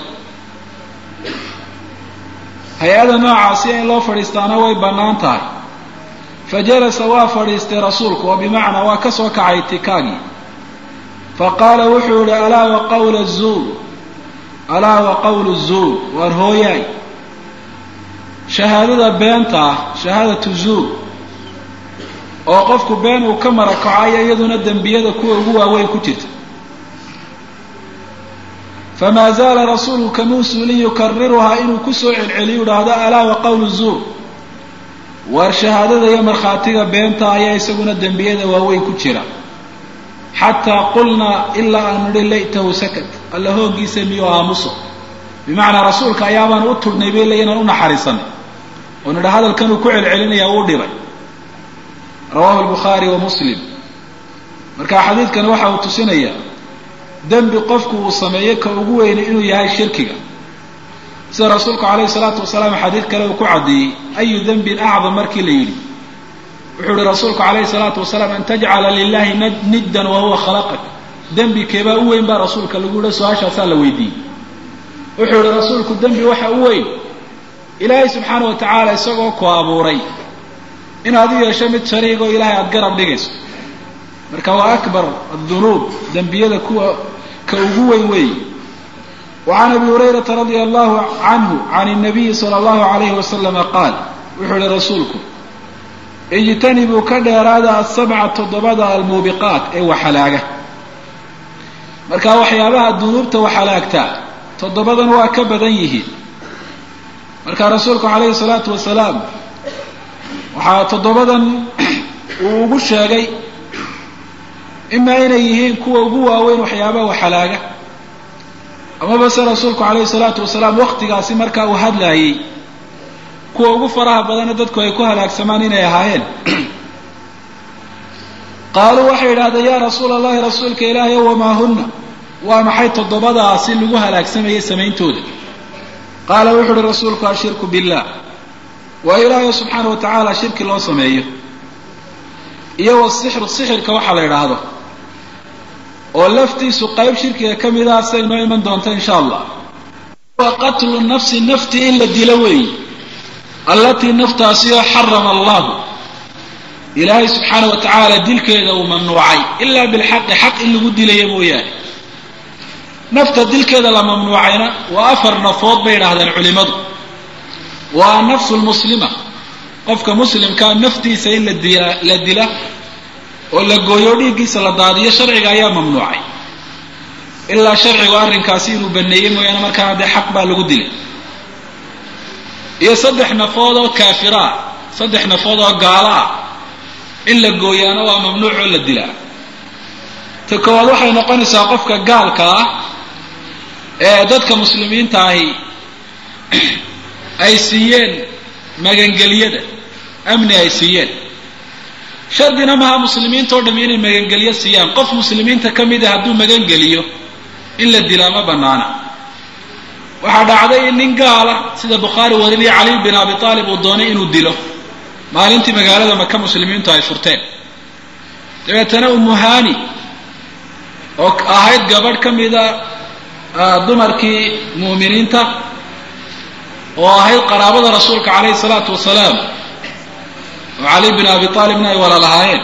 hay-ada noocaasi in loo fadhiistaana way bannaan tahay fa jalasa waa fadhiistay rasuulku oo bimacnaa waa ka soo kacay tikaagii fa qaala wuxuu yihi alaa wa qawla zuur alaa wa qawlu zuur waar hooyaay shahaadada beenta ah shahaadatu zuur oo qofku been uu ka marakacayo iyaduna dembiyada kuwa ugu waaweyn ku jirta famaa zaala rasuulku kamuu suulin yukariruhaa inuu kusoo celceliyo idhaahdo alaa wa qawlu zuur waar shahaadada iyo markhaatiga beenta ayaa isaguna dembiyada waaweyn ku jira xataa qulnaa ilaa aanu nidhi laytahu sakat alla hooggiisa miyuu aamuso bimacnaa rasuulka ayaabaan u tudhnay bay le inaan u naxariisanay oo nidha hadalkanuu ku celcelinaya uu dhibay rawahu albukhaari wa muslim marka xadiidkani waxa uu tusinayaa dembi qofku uu sameeyo ka ugu weynay inuu yahay shirkiga sida rasuulku calayhi salaatu wasalaam xadiid kale uu ku caddeeyey ayu dembin acdam markii la yidhi wuxuu ihi rasuulku calayhi salaatu wasalaam an tajcala lilahi niddan wa huwa khalaqak dembi keebaa u weyn baa rasuulka lagu yihi su-aashaasaa la weydiiyey wuxuu yihi rasuulku dembi waxa u weyn ilaahay subxaana wa tacaala isagoo ku abuuray inaad u yeesho mid shariigoo ilaahay aada garab dhigayso marka waa akbar adunuub dembiyada kuwa ka ugu weyn weeye wa can abi hurayrata radia allahu canhu can nabiyi sala allahu alayhi wasalama qaal wuxuu yihi rasuulku ijtanibuu ka dheeraada asabca toddobada almuubiqaat ee waxalaaga marka waxyaabaha dunuubta waxalaagtaa toddobadan waa ka badan yihiin marka rasuulku calayhi salaatu wasalaam waxaa toddobadan uu ugu sheegay imaa inay yihiin kuwa ugu waaweyn waxyaabaha waxalaaga amaba se rasuulku calayhi salaatu wasalaam waktigaasi markaa uu hadlaayey kuwa ugu faraha badana dadku ay ku halaagsamaan inay ahaayeen qaaluu waxay yidhahdeen yaa rasuula allahi rasuulka ilaahay wamaa hunna waa maxay toddobadaasi lagu halaagsamayay samayntooda qaala wuxu uhi rasuulku ashirku billah waa ilaahay subxaana wa tacaala shirki loo sameeyo iyo wasixru sixirka waxaa la idhaahdo oo laftiisu qayb shirkiga ka mid ah say noo iman doonta insha allah waa qatlu nafsi nafti in la dilo weeyi allatii naftaasi oo xarama allahu ilaahay subxaana wa tacaala dilkeeda uu mamnuucay ilaa bilxaqi xaq in lagu dilaya mooyaane nafta dilkeeda la mamnuucayna waa afar nafood bay idhaahdeen culimadu waa nafsu lmuslima qofka muslimkaa naftiisa in la dila la dila oo la gooyo dhiiggiisa la daadiyo sharciga ayaa mamnuucay ilaa sharcigu arrinkaasi inuu baneeyey mooyaane markaana dee xaq baa lagu dilay iyo saddex nafood oo kaafira ah saddex nafood oo gaalo ah in la gooyaana waa mamnuuc oo la dilaa ta koowaad waxay noqonaysaa qofka gaalka ah ee dadka muslimiinta ahi ay siiyeen magangelyada amni ay siiyeen shardina maha muslimiinta oo dhami inay magangelyo siiyaan qof muslimiinta ka mid a hadduu magangeliyo in la dilaa ma banaana waxaa dhacday in nin gaala sida bukhaari warinaya cali bin abi aalib uu doonay inuu dilo maalintii magaalada maka muslimiintu ay furteen dabeetana umuhani oo ahayd gabadh ka mida dumarkii mu'miniinta oo ahayd qaraabada rasuulka calayhi salaatu wasalaam oo cali bin abi aalibna ay walaalahaayeen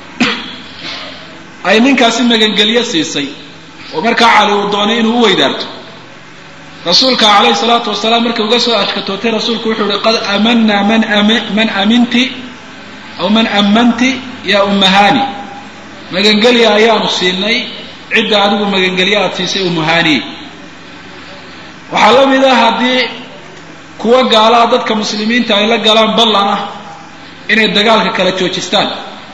ay ninkaasi magangelyo siisay oo markaa cali uu doonay inuu u weydaarto rasuulka calayhi salaatu wasalaam markii uga soo ashkatootay rasuulku wuxuu ihi qad amanaa man man aminti aw man ammanti yaa ummahani magangelya ayaanu siinay cidda adigu magangelyo aada siisay umuhaniye waxaa la mid ah haddii kuwa gaalaa dadka muslimiinta ay la galaan ballan ah inay dagaalka kala joojistaan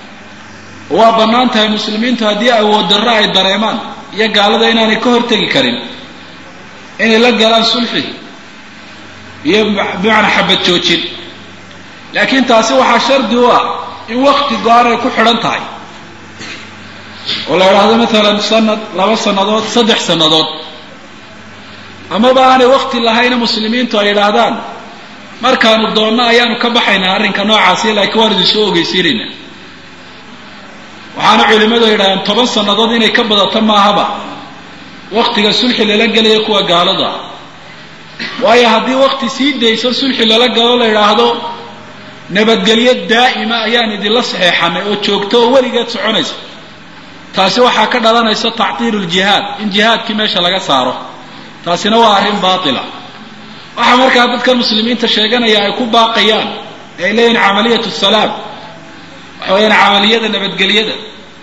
waa bannaan tahay muslimiintu haddii awood darro ay dareemaan iyo gaalada inaanay ka hortegi karin inay la galaan sulxi iyo bimacnaa xabad joojin laakiin taasi waxaa shardi u ah in wakti go-an ay ku xidhan tahay oo la idhaahdo maalan sanad laba sannadood saddex sannadood amaba aanay wakti lahayna muslimiintu ay yidhaahdaan markaanu doonno ayaanu ka baxaynaa arrinka noocaasi laakiin waan idin soo ogeysiinayna waxaana culimmadu ay yidhahdeen toban sannadood inay ka badato maahaba waktiga sulxi lala gelaya kuwa gaalada waayo haddii wakti sii dayso sulxi lala galo la yidhaahdo nabadgelyo daa'ima ayaan idinla saxeexanay oo joogto oo weligeed soconaysa taasi waxaa ka dhalanaysa tactiilu ljihaad in jihaadkii meesha laga saaro taasina waa arrin baatila waxaa markaa dadkan muslimiinta sheeganaya ay ku baaqayaan ee ay leeyihin camaliyat salaam waxa weyaan camaliyada nabadgelyada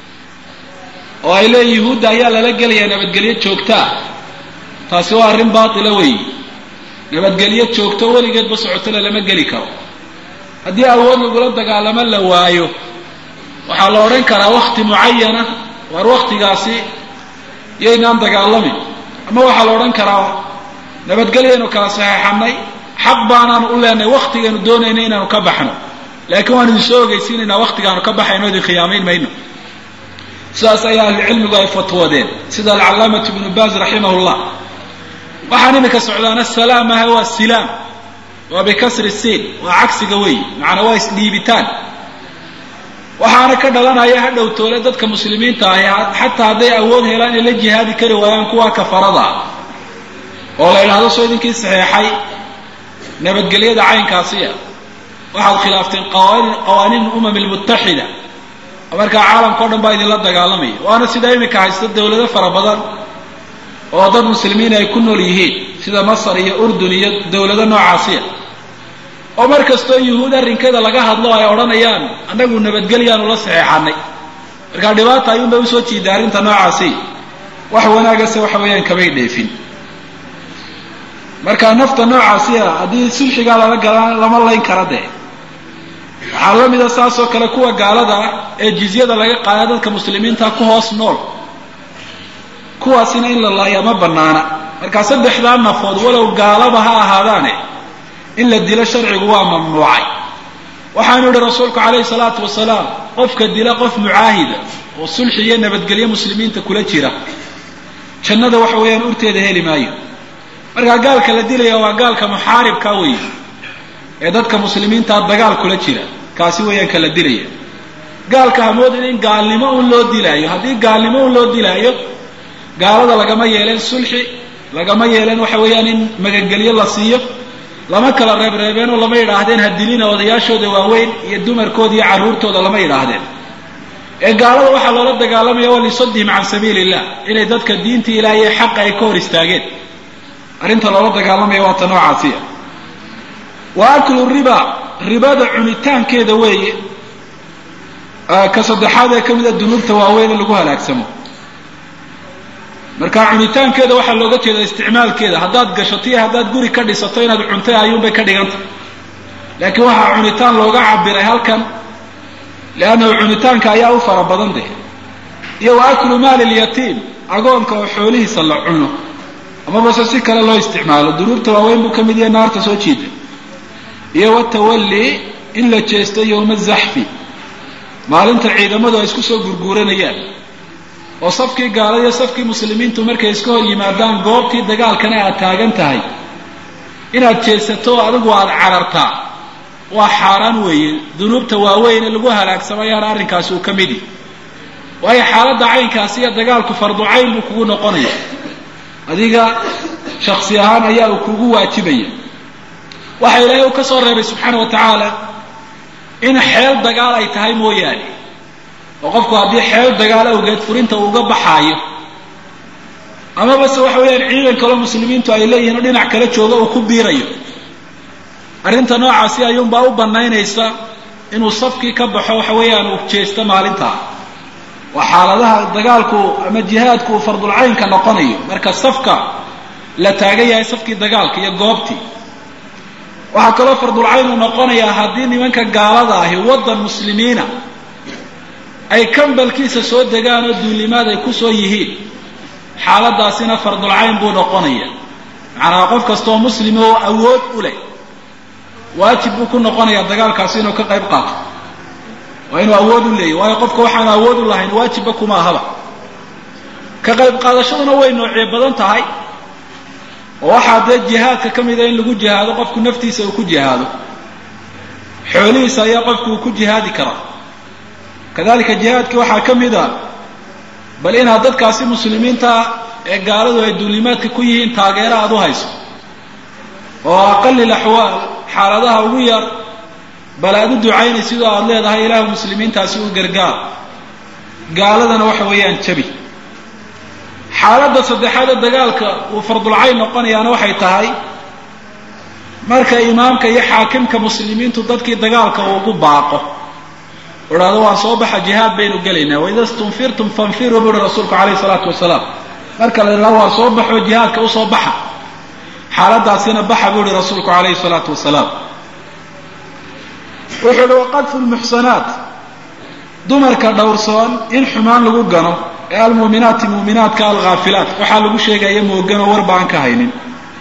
oo ay leeyihin yuhuudda ayaa lala gelayaa nabadgelyo joogtaa taasi waa arrin baatila weeyi nabadgelyo joogto weligeedba socotona lama geli karo haddii awood lagula dagaalamo la waayo waxaa la odhan karaa wakti mucayana waar waktigaasi yaynaan dagaalamin ama waxaa la odhan karaa nabadgelyaynu kala saxeexanay xaq baanaanu u leenahay waktigaynu doonayna inaanu ka baxno laakiin waan idin soo ogeysiinaynaa waktigaanu ka baxayno idin khiyaamayn mayno sidaas ayaa ahlucilmigu ay fatwoodeen sida alcalaamatu ibnu baaz raximah llah waxaan iminka socdaana salaam aha waa silaam waa bikasri siin waa cagsiga weey macnaa waa isdhiibitaan waxaana ka dhalanaya ha dhowtoole dadka muslimiinta ahi xataa hadday awood helaan inay la jihaadi kari waayaan kuwa kafarada ah oo la yidhahdo soo idinkii saxeexay nabadgelyada caynkaasiya waxaad khilaafteen qawaaniin umam lmutaxida markaa caalamka o dhan baa idinla dagaalamaya waana sida iminka haysta dawlado fara badan oo dad muslimiin ay ku nool yihiin sida masar iyo urdun iyo dawlado noocaasiya oo mar kastoo yuhuud arrinkeeda laga hadlo ay odhanayaan annagu nabadgelyaanu la saxeexanay markaa dhibaata ayuunba usoo jiida arrinta noocaasi wax wanaagase waxa weeyaan kamay dheefin marka nafta noocaasiya haddii sulxigaa lala galaan lama layn kara dee waxaa la mida saasoo kale kuwa gaalada ah ee jizyada laga qaada dadka muslimiinta ku hoos nool kuwaasina in la laaya ma banaana markaa saddexdaa nafood walow gaalaba ha ahaadaane in la dilo sharcigu waa mamnuucay waxaanu yihi rasuulku calayhi salaatu wasalaam qofka dila qof mucaahida oo sulxi iyo nabadgelyo muslimiinta kula jira jannada waxa weeyaan urteeda heli maayo markaa gaalka la dilaya waa gaalka muxaaribka weeye ee dadka muslimiintaa dagaal kula jira kaasi weeyaan ka la dilaya gaalka hamoodin in gaalnimo un loo dilaayo haddii gaalnimo un loo dilaayo gaalada lagama yeeleen sulxi lagama yeeleen waxa weeyaan in magangelyo la siiyo lama kala reebreebeen oo lama yidhaahdeen ha dilina odayaashooda waaweyn iyo dumarkooda iyo carruurtooda lama yidhaahdeen ee gaalada waxaa loola dagaalamaya waa lisadihim can sabiili illah inay dadka diinta ilaahay ee xaqa ay ka hor istaageen arrinta loola dagaalamaya waa ta noocaasiya wa aklu riba ribada cunitaankeeda weeye ka saddexaad ee ka mida dunuubta waaweyn ee lagu halaagsamo marka cunitaankeeda waxaa looga jeeda isticmaalkeeda haddaad gashato iyo haddaad guri ka dhisato inaad cuntay ayuunbay ka dhigantay laakiin waxaa cunitaan looga cabiray halkan liannahu cunitaanka ayaa u fara badan deh iyo wa aklu maali lyatiim agoonka oo xoolihiisa la cuno amabase si kale loo isticmaalo dunuubta waaweyn buu ka mid yahay naarta soo jiida iyo watawalli in la jeesto yowma zaxfi maalinta ciidamadu ay isku soo gurguuranayaan oo safkii gaalada iyo safkii muslimiintu markay iska hor yimaadaan goobtii dagaalkana aad taagan tahay inaad jeesato oo adigu aada carartaa waa xaaraan weeye dunuubta waaweyne lagu halaagsamayaan arrinkaasi uu ka midi waayo xaaladda caynkaasi iyo dagaalku fardu cayn buu kugu noqonaya adiga shaksi ahaan ayaa uu kugu waajibaya waxa ilaahay uu ka soo reebay subxaana wa tacaala in xeel dagaal ay tahay mooyaane oo qofku haddii xeel dagaal awgeed furinta uuga baxaayo amaba se waxa weeyaan ciidan kaloo muslimiintu ay leeyihiin oo dhinac kala jooga uu ku biirayo arrinta noocaasi ayuunbaa u banaynaysa inuu safkii ka baxo waxa weeyaan uu jeesto maalintaa waa xaaladaha dagaalku ama jihaadku uu fardulcaynka noqonayo marka safka la taagan yahay safkii dagaalka iyo goobtii waxaa kaloo fardulcayn uu noqonayaa haddii nimanka gaalada ahi waddan muslimiina ay kambalkiisa soo degaan oo duulimaad ay kusoo yihiin xaaladaasina fardulcayn buu noqonaya macnaha qof kastaoo muslim oo awood u leh waajib buu ku noqonayaa dagaalkaasi inuu ka qayb qaato waa inuu awood u leeyahy waayo qofka waxaanu awood u lahayn waajibba kuma ahaba ka qayb qaadashaduna way noocyo badan tahay oo waxaa dee jihaadka ka mida in lagu jihaado qofku naftiisa uu ku jihaado xoolihiisa ayaa qofku uu ku jihaadi karaa kadalika jihaadki waxaa ka mid a bal inaad dadkaasi muslimiinta ee gaaladu ay duulimaadka ku yihiin taageero aada u hayso oo aqalil axwaal xaaladaha ugu yar bal aada u ducaynay sidoo aada leedahay ilaahu muslimiintaasi u gargaar gaaladana waxa weeyaan jabi xaaladda saddexaad ee dagaalka uu fardulcayn noqonayaana waxay tahay marka imaamka iyo xaakimka muslimiintu dadkii dagaalka uu ugu baaqo u idhahdo waan soo baxa jihaad baynu gelaynaa waida stunfirtum fanfiruu bu uhi rasuulku calayhi salaatu wasalaam marka la idhahdo waan soo baxo jihaadka usoo baxa xaaladaasina baxa buu ihi rasuulku calayhi salaatu wasalaam wuxuu uhi waqadfu lmuxsanaat dumarka dhowrsoon in xumaan lagu gano ee almuuminaati muuminaadka alghaafilaat waxaa lagu sheegaya moogan oo warba aan ka haynin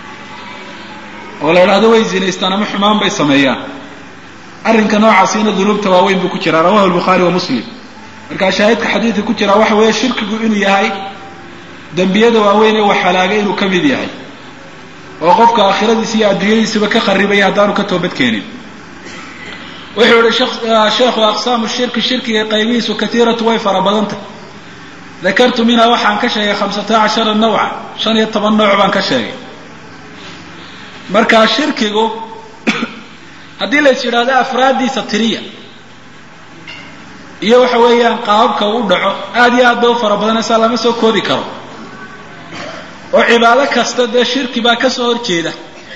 oo la idhahdo way zinaystaan ama xumaan bay sameeyaan arrinka noocaasina dunuubta waaweyn buu ku jiraa rawahu lbukhaari wa muslim markaa shaahidka xadiidka ku jiraa waxa weeye shirkigu inuu yahay dembiyada waaweyn ee wax halaagay inuu ka mid yahay oo qofka aakhiradiisa iyo adduunyadiisaba ka qaribaya haddaanu ka toobadkeenin wuxuu yihi sheekhu aqsaamu shirki shirkiga qaybihiisu katiiratu way fara badantay dakartu minhaa waxaan ka sheegay khamsata cashara nawca shan iyo toban nooc baan ka sheegay markaa shirkigu haddii lays yidhaahdo afraaddiisa tiriya iyo waxa weeyaan qaababka uu dhaco aada iyo aad bay u fara badanaysaa lama soo koobi karo oo cibaado kasta dee shirki baa ka soo horjeeda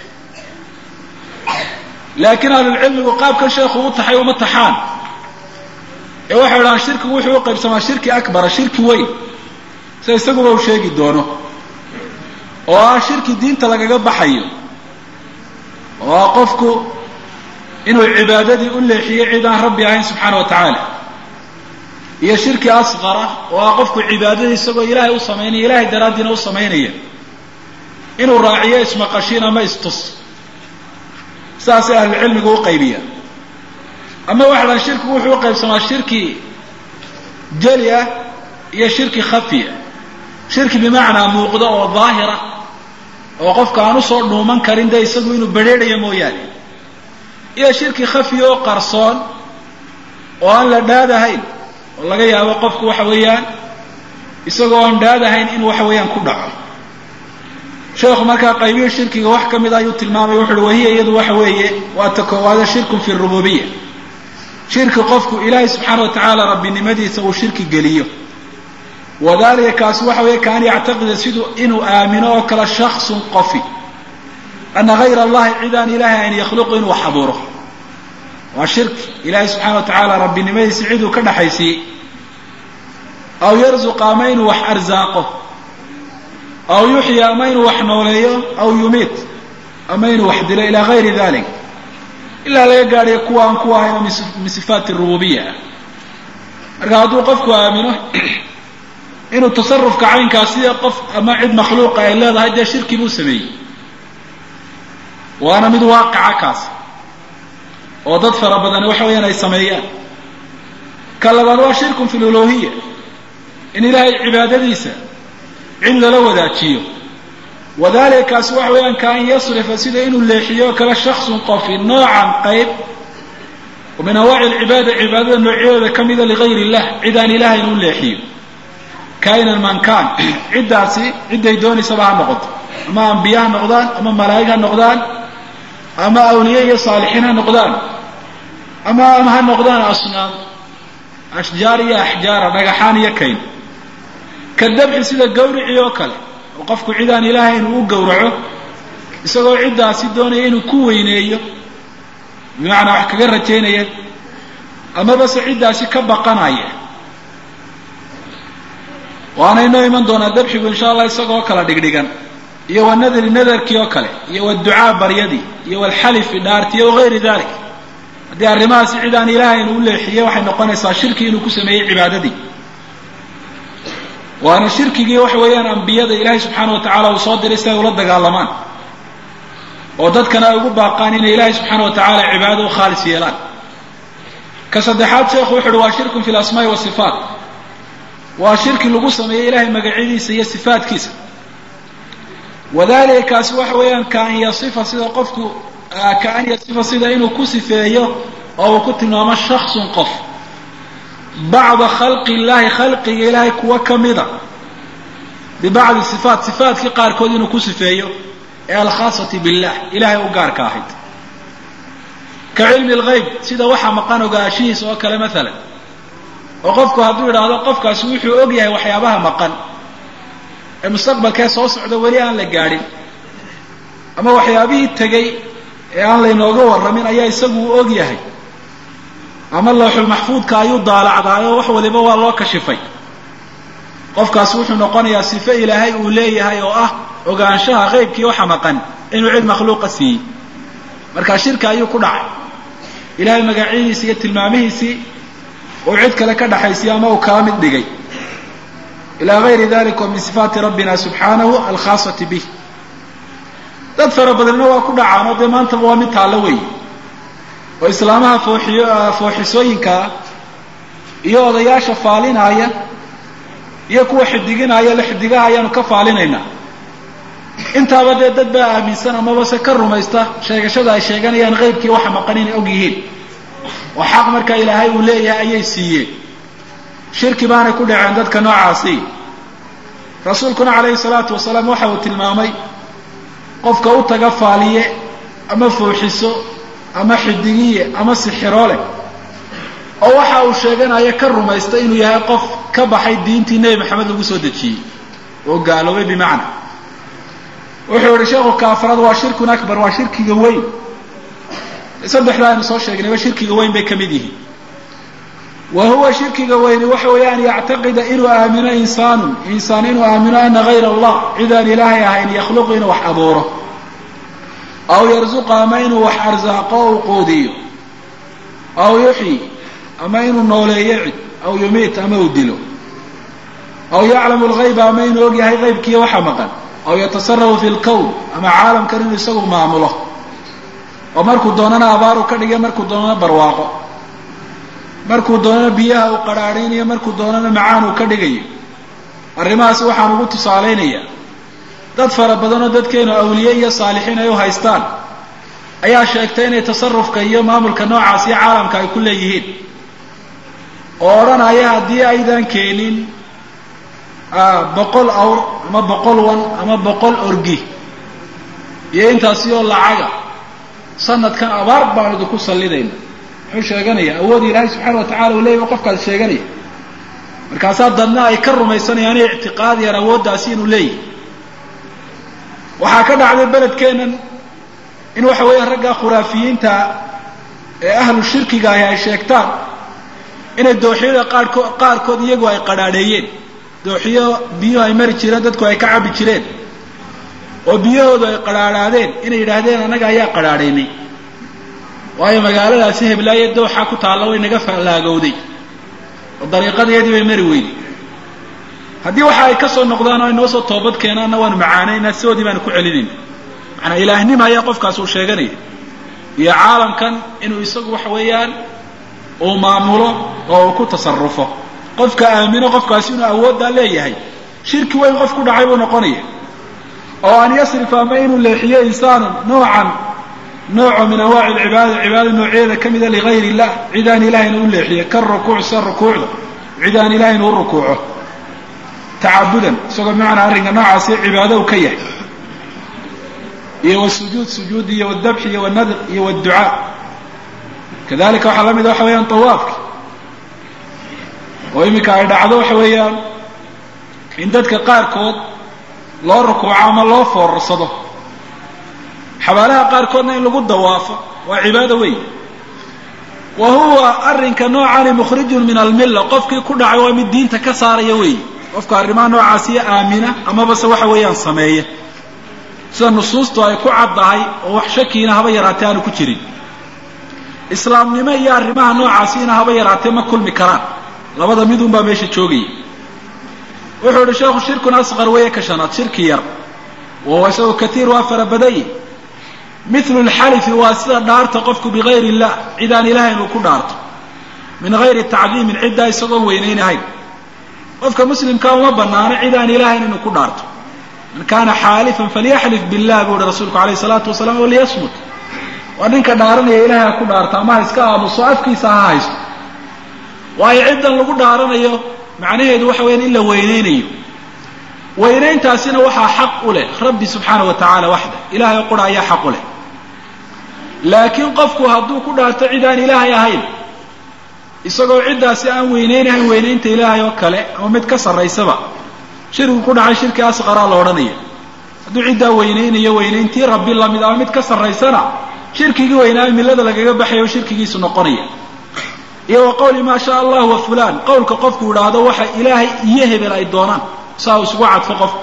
laakiin ahlulcilmigu qaabkan sheekhu u taxay uma taxaan ee waxay idhahaan shirkigu wuxuu u qaybsamaa shirki akbara shirki weyn sida isaguba uu sheegi doono oo ah shirki diinta lagaga baxayo oo ah qofku inuu cibaadadii u leexiyo cid aan rabbi ahayn subxaana wa tacaala iyo shirki asqara oo ah qofku cibaadadii isagoo ilaahay u samaynaya ilahay daraaddiina u samaynaya inuu raaciyo ismaqashiin ama istus saasay ahlucilmigu u qaybiyaan ama waxa dhahan shirkigu wuxuu u qaybsamaa shirki jeli ah iyo shirki khafiya shirki bimacnaa muuqda oo daahira oo qofka aan usoo dhuuman karin de isagu inuu bedrheedhayo mooyaane iyo shirki khafiya oo qarsoon oo aan la dhaadahayn oo laga yaabo qofku waxa weeyaan isagoo aan dhaadahayn in waxa weeyaan ku dhaco sheekhu markaa qaybihii shirkiga wax ka mid ayuu tilmaamay wuxu uhi wahiya iyadu waxa weeye waa ta koowaada shirkun fi rububiya shirki qofku ilaahay subxaana wa tacaala rabbinimadiisa uu shirki geliyo wadalika kaasi waxa weeye kaan yactaqida siduu inuu aamino oo kale shaksun qofi ana hayra allahi cid aan ilaahay ayn yakhluqu inuu wax abuuro waa shirki ilaahay subxaana wa tacaala rabbinimadiisa ciduu ka dhaxaysiiyey aw yarzuqa ama inuu wax arsaaqo aw yuxya ama inuu wax nooleeyo aw yumiit ama inuu wax dilo ila gayri dalik ilaa laga gaadhayo kuwa aan ku ahayno min sifaati rububiya ah marka hadduu qofku aamino inuu tasarufka caynkaas sida qof ama cid makhluuqa ay leedahay dee shirki buu sameeyey waana mid waaqica kaas oo dad fara badani waxa weeyaan ay sameeyaan ka labaad waa shirkun fi luluhiya in ilaahay cibaadadiisa cid lala wadaajiyo wadalika kaasi waxa weeyaan ka an yasrifa sida inuu leexiyo kale shaksun qofi noocan qayb oo min anwaaci alcibaada cibaadada noocyadooda ka mida ligayr illah cid aan ilahay inuu leexiyo kainan man kaan ciddaasi cidday doonaysaba ha noqoto ama ambiye ha noqdaan ama malaa'ig ha noqdaan ama awliye iyo saalixiin ha noqdaan ama ama ha noqdaan asnaam ashjaar iyo axjaara dhagaxaan iyo kayn ka dabxi sida gawricii oo kale oo qofku cid aan ilaahay inuu u gowraco isagoo ciddaasi doonaya inuu ku weyneeyo bimacnaa wax kaga rajaynaya amaba se ciddaasi ka baqanaya waana inoo iman doonaa dabxigu insha allah isagoo kala dhigdhigan iyo wa nadri nadarkii oo kale iyo waducaa baryadii iyo walxalifi dhaartiyo wagayri dalik haddii arrimahaasi cid aan ilaahayn u leexiye waxay noqonaysaa shirki inuu ku sameeyey cibaadadii waana shirkigii waxa weeyaan ambiyada ilaahay subxaana wa tacala uu soo diray si ay ula dagaalamaan oo dadkana ay ugu baaqaan inay ilaahay subxaana wa tacaala cibaadada u khaalis yeelaan ka saddexaad sheekhu wuxu uhi waa shirkun fi lasmaai wasifaat waa shirki lagu sameeyey ilahay magacyadiisa iyo sifaatkiisa wadalika kaasi waxa weeyaan kaan yasifa sida qofku kaan yasifa sida inuu ku sifeeyo oo uu ku tilmaamo shaksun qof bacda khalqi illahi khalqiga ilaahay kuwa ka mida bibacdi sifaat sifaatkii qaarkood inuu ku sifeeyo ee alkhaasati billah ilahay u gaarka ahayd ka cilmi lgayb sida waxa maqan ogaashihiisa oo kale maalan oo qofku hadduu idhaahdo qofkaasi wuxuu og yahay waxyaabaha maqan ee mustaqbalkee soo socda weli aan la gaadhin ama waxyaabihii tegey ee aan laynooga warramin ayaa isagu u og yahay ama looxul maxfuudka ayuu daalacdaayo wax waliba waa loo kashifay qofkaasi wuxuu noqonayaa sifo ilaahay uu leeyahay oo ah ogaanshaha qeybkii waxa maqan inuu cid makhluuqa siiyey markaa shirka ayuu ku dhacay ilahay magacyadiisi iyo tilmaamihiisii uu cid kale ka dhaxaysiyo ama uu kala mid dhigay ilaa gayri dalika wa min sifaati rabbina subxaanahu alkhaasati bih dad fara badanna waa ku dhacaan oo dee maantaba waa mid taallo weeye oo islaamaha fooxiyo fooxisooyinkaa iyo odayaasha faalinaaya iyo kuwa xidiginaya la xidigaha ayaanu ka faalinaynaa intaaba dee dad baa aaminsan amaba se ka rumaysta sheegashada ay sheeganayaan qeybkii waxa maqan inay og yihiin oo xaq markaa ilaahay uu leeyahay ayay siiyeen shirki baanay ku dhaceen dadka noocaasi rasuulkuna calayhi salaatu wasalaam waxa uu tilmaamay qofka u taga faaliye ama fooxiso ama xidigiye ama sixiroole oo waxa uu sheeganayo ka rumaysta inuu yahay qof ka baxay diintii nebi maxamed lagu soo dejiyey oo gaaloobay bimacna wuxuu yihi sheekhu kaafaraad waa shirkun akbar waa shirkiga weyn saddexda aynu soo sheegnayba shirkiga weyn bay ka mid yihiin wa huwa shirkiga weyni waxa weeye an yactaqida inuu aamino insaanun insaan inuu aamino ana gayra allah cidaan ilaahay ahayn yakhluqu inuu wax abuuro aw yarzuqa ama inuu wax arsaaqo o u quudiyo aw yuxyi ama inuu nooleeyo cid aw yumiit ama uu dilo aw yaclamu lgayba ama inuu og yahay qaybkiiyo waxa maqan aw yatasarafu fi lkown ama caalamkan inuu isagu maamulo oo markuu doonana abaaru ka dhigay markuu doonana barwaaqo markuu doonana biyaha uu qadhaadhaynayo markuu doonana macaan uu ka dhigayo arrimahaasi waxaan ugu tusaalaynayaa dad fara badan oo dadkeenu awliye iyo saalixiin ay u haystaan ayaa sheegtay inay tasarufka iyo maamulka noocaas iyo caalamka ay ku leeyihiin oo odhanaya haddii aydan keenin boqol awr ama boqol wan ama boqol orgi iyo intaasi oo lacaga sanadkan abaar baan idinku sallidayna muxuu sheeganaya awood ilaahay subxaana wa tacala uu leeyah qofkaas sheeganaya markaasaa dadna ay ka rumaysanayaan inay ictiqaadiyaan awooddaasi inuu leeyahy waxaa ka dhacday beledkeennan in waxa weeya ragga khuraafiyiinta ee ahlu shirkiga ahi ay sheegtaan inay dooxiyada qaarkood qaarkood iyagu ay qadhaadheeyeen dooxiyo biyuhu ay mari jireen dadku ay ka cabbi jireen oo biyahoodu ay qadhaadhaadeen inay yidhaahdeen annaga ayaa qadhaadhaynay waayo magaaladaasi heblaaye dooxa ku taalla way naga fallaagowday oo dariiqadeedii bay mari weyday haddii waxa ay ka soo noqdaan oo ay noo soo toobad keenaanna waanu macaanaynaa sidoodii baanu ku celinayna macanaa ilaahnima ayaa qofkaas uu sheeganaya iyo caalamkan inuu isagu waxa weeyaan uu maamulo oo uu ku tasarufo qofka aamino qofkaasi inuu awooddaa leeyahay shirki weyn qof ku dhacay buu noqonaya oo an yasrifa ama inuu leexiyo insaanu noocan nooco min anwaaci alcibaada cibaada noocyadeeda ka mida ligayr illah cid aan ilahayna u leexiyo ka rukuuc sida rukuucda cid aan ilahayna u rukuuco tacabudan isagoo bimacnaa arrinka noocaasi cibaado u ka yahay iyo wasujuud sujuud iyo wdabxi iyo wanadr iyo wducaa kadalika waxaa la mida waxa weeyaan tawaafka oo iminka ay dhacdo waxa weeyaan in dadka qaarkood loo rukuuco ama loo foorarsado xabaalaha qaarkoodna in lagu dawaafo waa cibaado weyn wa huwa arrinka noocani mukhrijun min almilla qofkii ku dhacay waa mid diinta ka saaraya weey qofka arrimaha noocaasiyo aamina amabase waxa weeyaan sameeya sida nusuustu ay ku caddahay oo wax shakiina haba yaraatee aanu ku jirin islaamnimo iyo arrimaha noocaasiina haba yaraatee ma kulmi karaan labada midun baa meesha joogaya wuxuu ihi sheekhu shirkun asqar weeye ka shanaad shirki yar wahuwa isagoo katiir waa fara badanye mithlu lxalifi waa sida dhaarta qofku bigayr illah cid aan ilahayn uu ku dhaarto min gayri tacdiimin ciddaa isagoon weynaynahayn qofka muslimka uma banaano cid aan ilahayn inuu ku dhaarto man kana xaalifan falyaxlif billah buu uhi rasuulku alayh salaatu wasalaam o liyasmut waa ninka dhaaranaya ilahay ha ku dhaarto ama ha iska aamuso afkiisa ha haysto waayo ciddan lagu dhaaranayo macnaheedu waxa weyaan in la weyneynayo weynayntaasina waxaa xaq u leh rabbi subxaana wa tacaala waxda ilahay o qura ayaa xaq u leh laakiin qofku hadduu ku dhaarto cid aan ilaahay ahayn isagoo ciddaasi aan weyneynahayn weynaynta ilaahay oo kale ama mid ka sarraysaba shirkigu ku dhacay shirki asqaraa la odhanaya hadduu ciddaa weyneynayo weynayntii rabbi lamid ama mid ka sarraysana shirkigii weynaayo millada lagaga baxayo shirkigiisu noqonaya iyo wa qawli maa shaa allah wa fulaan qowlka qofku idhaahdo waxa ilaahay iyo hebel ay doonaan saa uu isugu cadfo qofku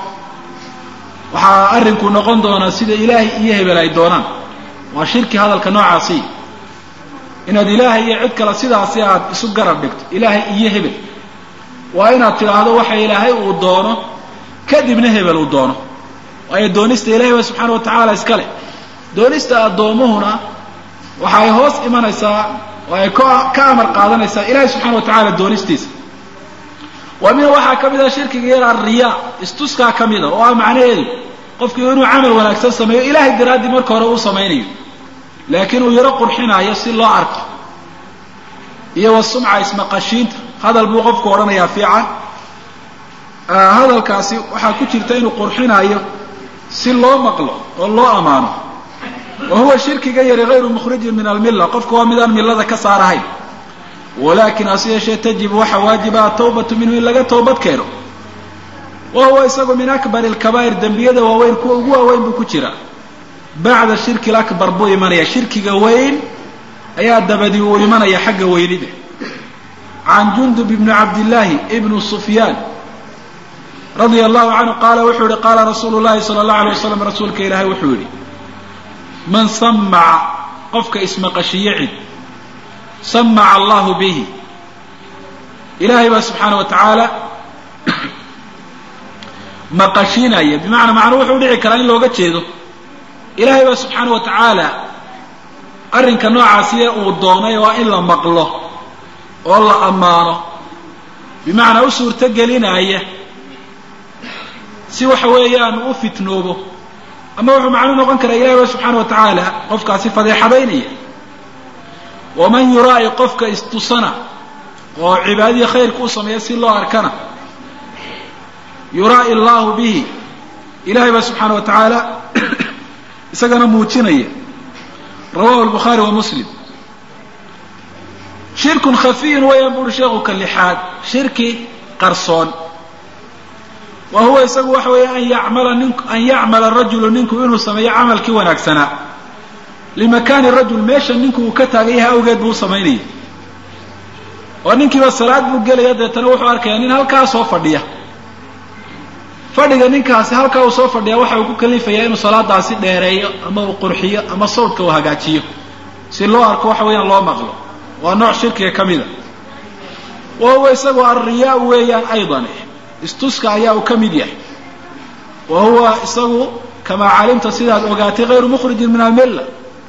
waxaa arrinku noqon doonaa sida ilaahay iyo hebel ay doonaan waa shirki hadalka noocaasi inaad ilaahay iyo cid kale sidaasi aad isu garab dhigto ilaahay iyo hebel waa inaad tidhaahdo waxa ilaahay uu doono kadibna hebel uu doono waayo doonista ilahay ba subxaana wa tacaala iska leh doonista addoomuhuna waxay hoos imanaysaa oo ay ka amar qaadanaysaa ilahay subxana wa tacaala doonistiisa waa mina waxaa ka mid ah shirkiga yar alriyaa istuskaa ka mida oo ah macnaheedu qofku inuu camal wanaagsan sameeyo ilahay daraaddii marka hore uu samaynayo laakiin uu yaro qurxinaayo si loo arko iyo wa sumca ismaqashiinta hadal buu qofku odhanayaa fiican hadalkaasi waxaa ku jirta inuu qurxinaayo si loo maqlo oo loo ammaano wa huwa shirkiga yari hayru mukhrijin min almilla qofku waa midaan millada ka saarahayn walakin hase yeeshee tajibu waxa waajiba atawbatu minhu in laga toobad keeno wa huwa isagu min akbari alkabaa'ir dembiyada waaweyn kuwa ugu waaweyn buu ku jira bacda shirki lakbar buu imanaya shirkiga weyn ayaa dabadi uu imanaya xagga weynida can jundub ibni cabdillaahi ibnu sufyaan radia allahu canhu qaala wuxuu yihi qaala rasuulu llahi sala allahu alay wasalam rasuulka ilaahay wuxuu yihi man samaca qofka ismaqashiye cid samaca allahu bihi ilaahay baa subxaana wa tacaala maqashiinaya bimacnaa macnuu wuxuu dhici karaa in looga jeedo ilaahay baa subxaana wa tacaala arrinka noocaasiye uu doonay waa in la maqlo oo la ammaano bimacnaa u suurto gelinaya si waxa weeyaan u fitnoobo ama wuxuu macnuu noqon karaa ilahi ba subxaana wa tacaala qofkaasi fadeexadaynaya waman yuraa'i qofka istusana oo cibaadadii khayrka u sameeya si loo arkana yuraa'i allahu bihi ilahay baa subxaana wa tacaala isagana muujinaya rawahu lbukhaari wa muslim shirkun khafiyun wayaan buuri sheekhu ka lixaad shirki qarsoon wa huwa isagu waxa weeye an yacmala nin an yacmala rajulu ninku inuu sameeyo camalkii wanaagsanaa limakaani rajul meesha ninku uu ka taagan yahay awgeed buu u samaynaya oo ninkiiba salaad buu gelaya deetana wuxuu arkayaa nin halkaa soo fadhiya fadhiga ninkaasi halkaa uu soo fadhiya waxa uu ku kalifayaa inuu salaadaasi dheereeyo ama uu qurxiyo ama sawdka uu hagaajiyo si loo arko waxa weeyaan loo maqlo waa nooc shirkiga ka mida wa huwa isagu alriyaa weeyaan aydan istuska ayaa uu ka mid yahay wa huwa isagu kamaa calimta sidaad ogaatay hayru mukhrijin min almilla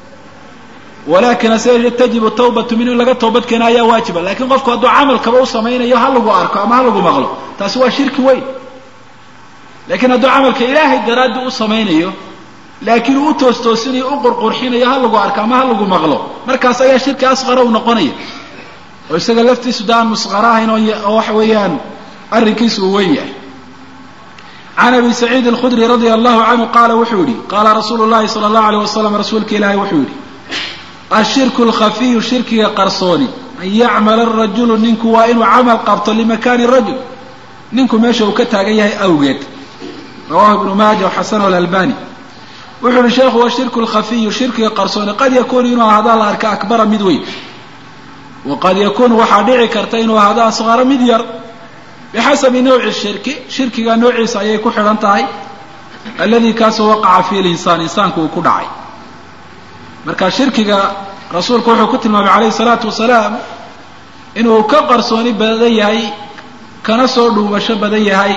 walakin ase tajibu tawbatu min in laga toobadkeena ayaa waajiba lakin qofku hadduu camalkaba u samaynayo ha lagu arko ama ha lagu maqlo taasi waa shirki weyn lakiin hadduu camalka ilaahay daraaddi u samaynayo laakiin uu u toostoosinayo u qurqurxinayo ha lagu arko ama ha lagu maqlo markaas ayaa shirki asqara u noqonaya oo isaga laftiisu da aan musqara ahayn oo waxa weeyaan arrinkiisu uu weyn yahay can abi saciid alkhudri radia allahu canhu qaala wuxuu yihi qaala rasuulu llahi sala allahu alayh wasalam rasuulka ilaahay wuxuu yihi ashirku lkhafiyu shirkiga qarsooni an yacmala arajulu ninku waa inuu camal qabto limakaani rajul ninku meesha uu ka taagan yahay awgeed rawahu ibnu maaja waxasanahu alalbani wuxuu uhi sheekhu washirku lkhafiyu shirkiga qarsooni qad yakuunu inuu ahaada la arka akbara mid weyn waqad yakuunu waxaa dhici karta inuu ahaado asqara mid yar bixasabi nawci shirki shirkiga noociisa ayay ku xidhan tahay alladii kaasoo waqaca fiihi linsaan insaanku uu ku dhacay marka shirkiga rasuulku wuxuu ku tilmaamay calayhi salaatu wasalaam inuu ka qarsooni badan yahay kana soo dhuumasho badan yahay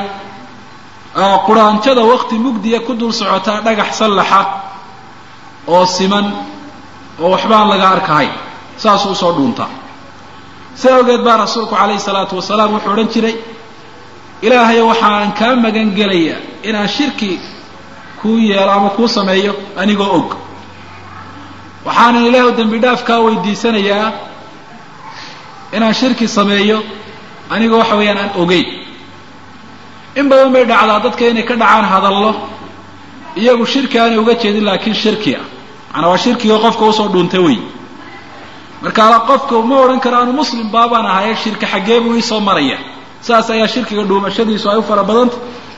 quraanjada wakti mugdiya ku dul socotaa dhagax sallaxa oo siman oo waxbaan laga arkahay saasuu usoo dhuuntaa si awgeed baa rasuulku calayhi salaatu wasalaam wuxuu odhan jiray ilaahayo waxaan kaa magan gelayaa inaan shirki kuu yeelo ama kuu sameeyo anigoo og waxaanan ilaahu dembi dhaaf kaa weydiisanayaa inaan shirki sameeyo anigoo waxa weeyaan aan ogeyn in badan bay dhacdaa dadka inay ka dhacaan hadallo iyagu shirki aanay uga jeedin laakiin shirki ah macanaa waa shirkigii qofka usoo dhuuntay wey marka ala qofka ma odhan karo anu muslim baabaan ahaye shirki xaggee buu iisoo maraya saas ayaa shirkiga dhuumashadiisu ay u fara badanta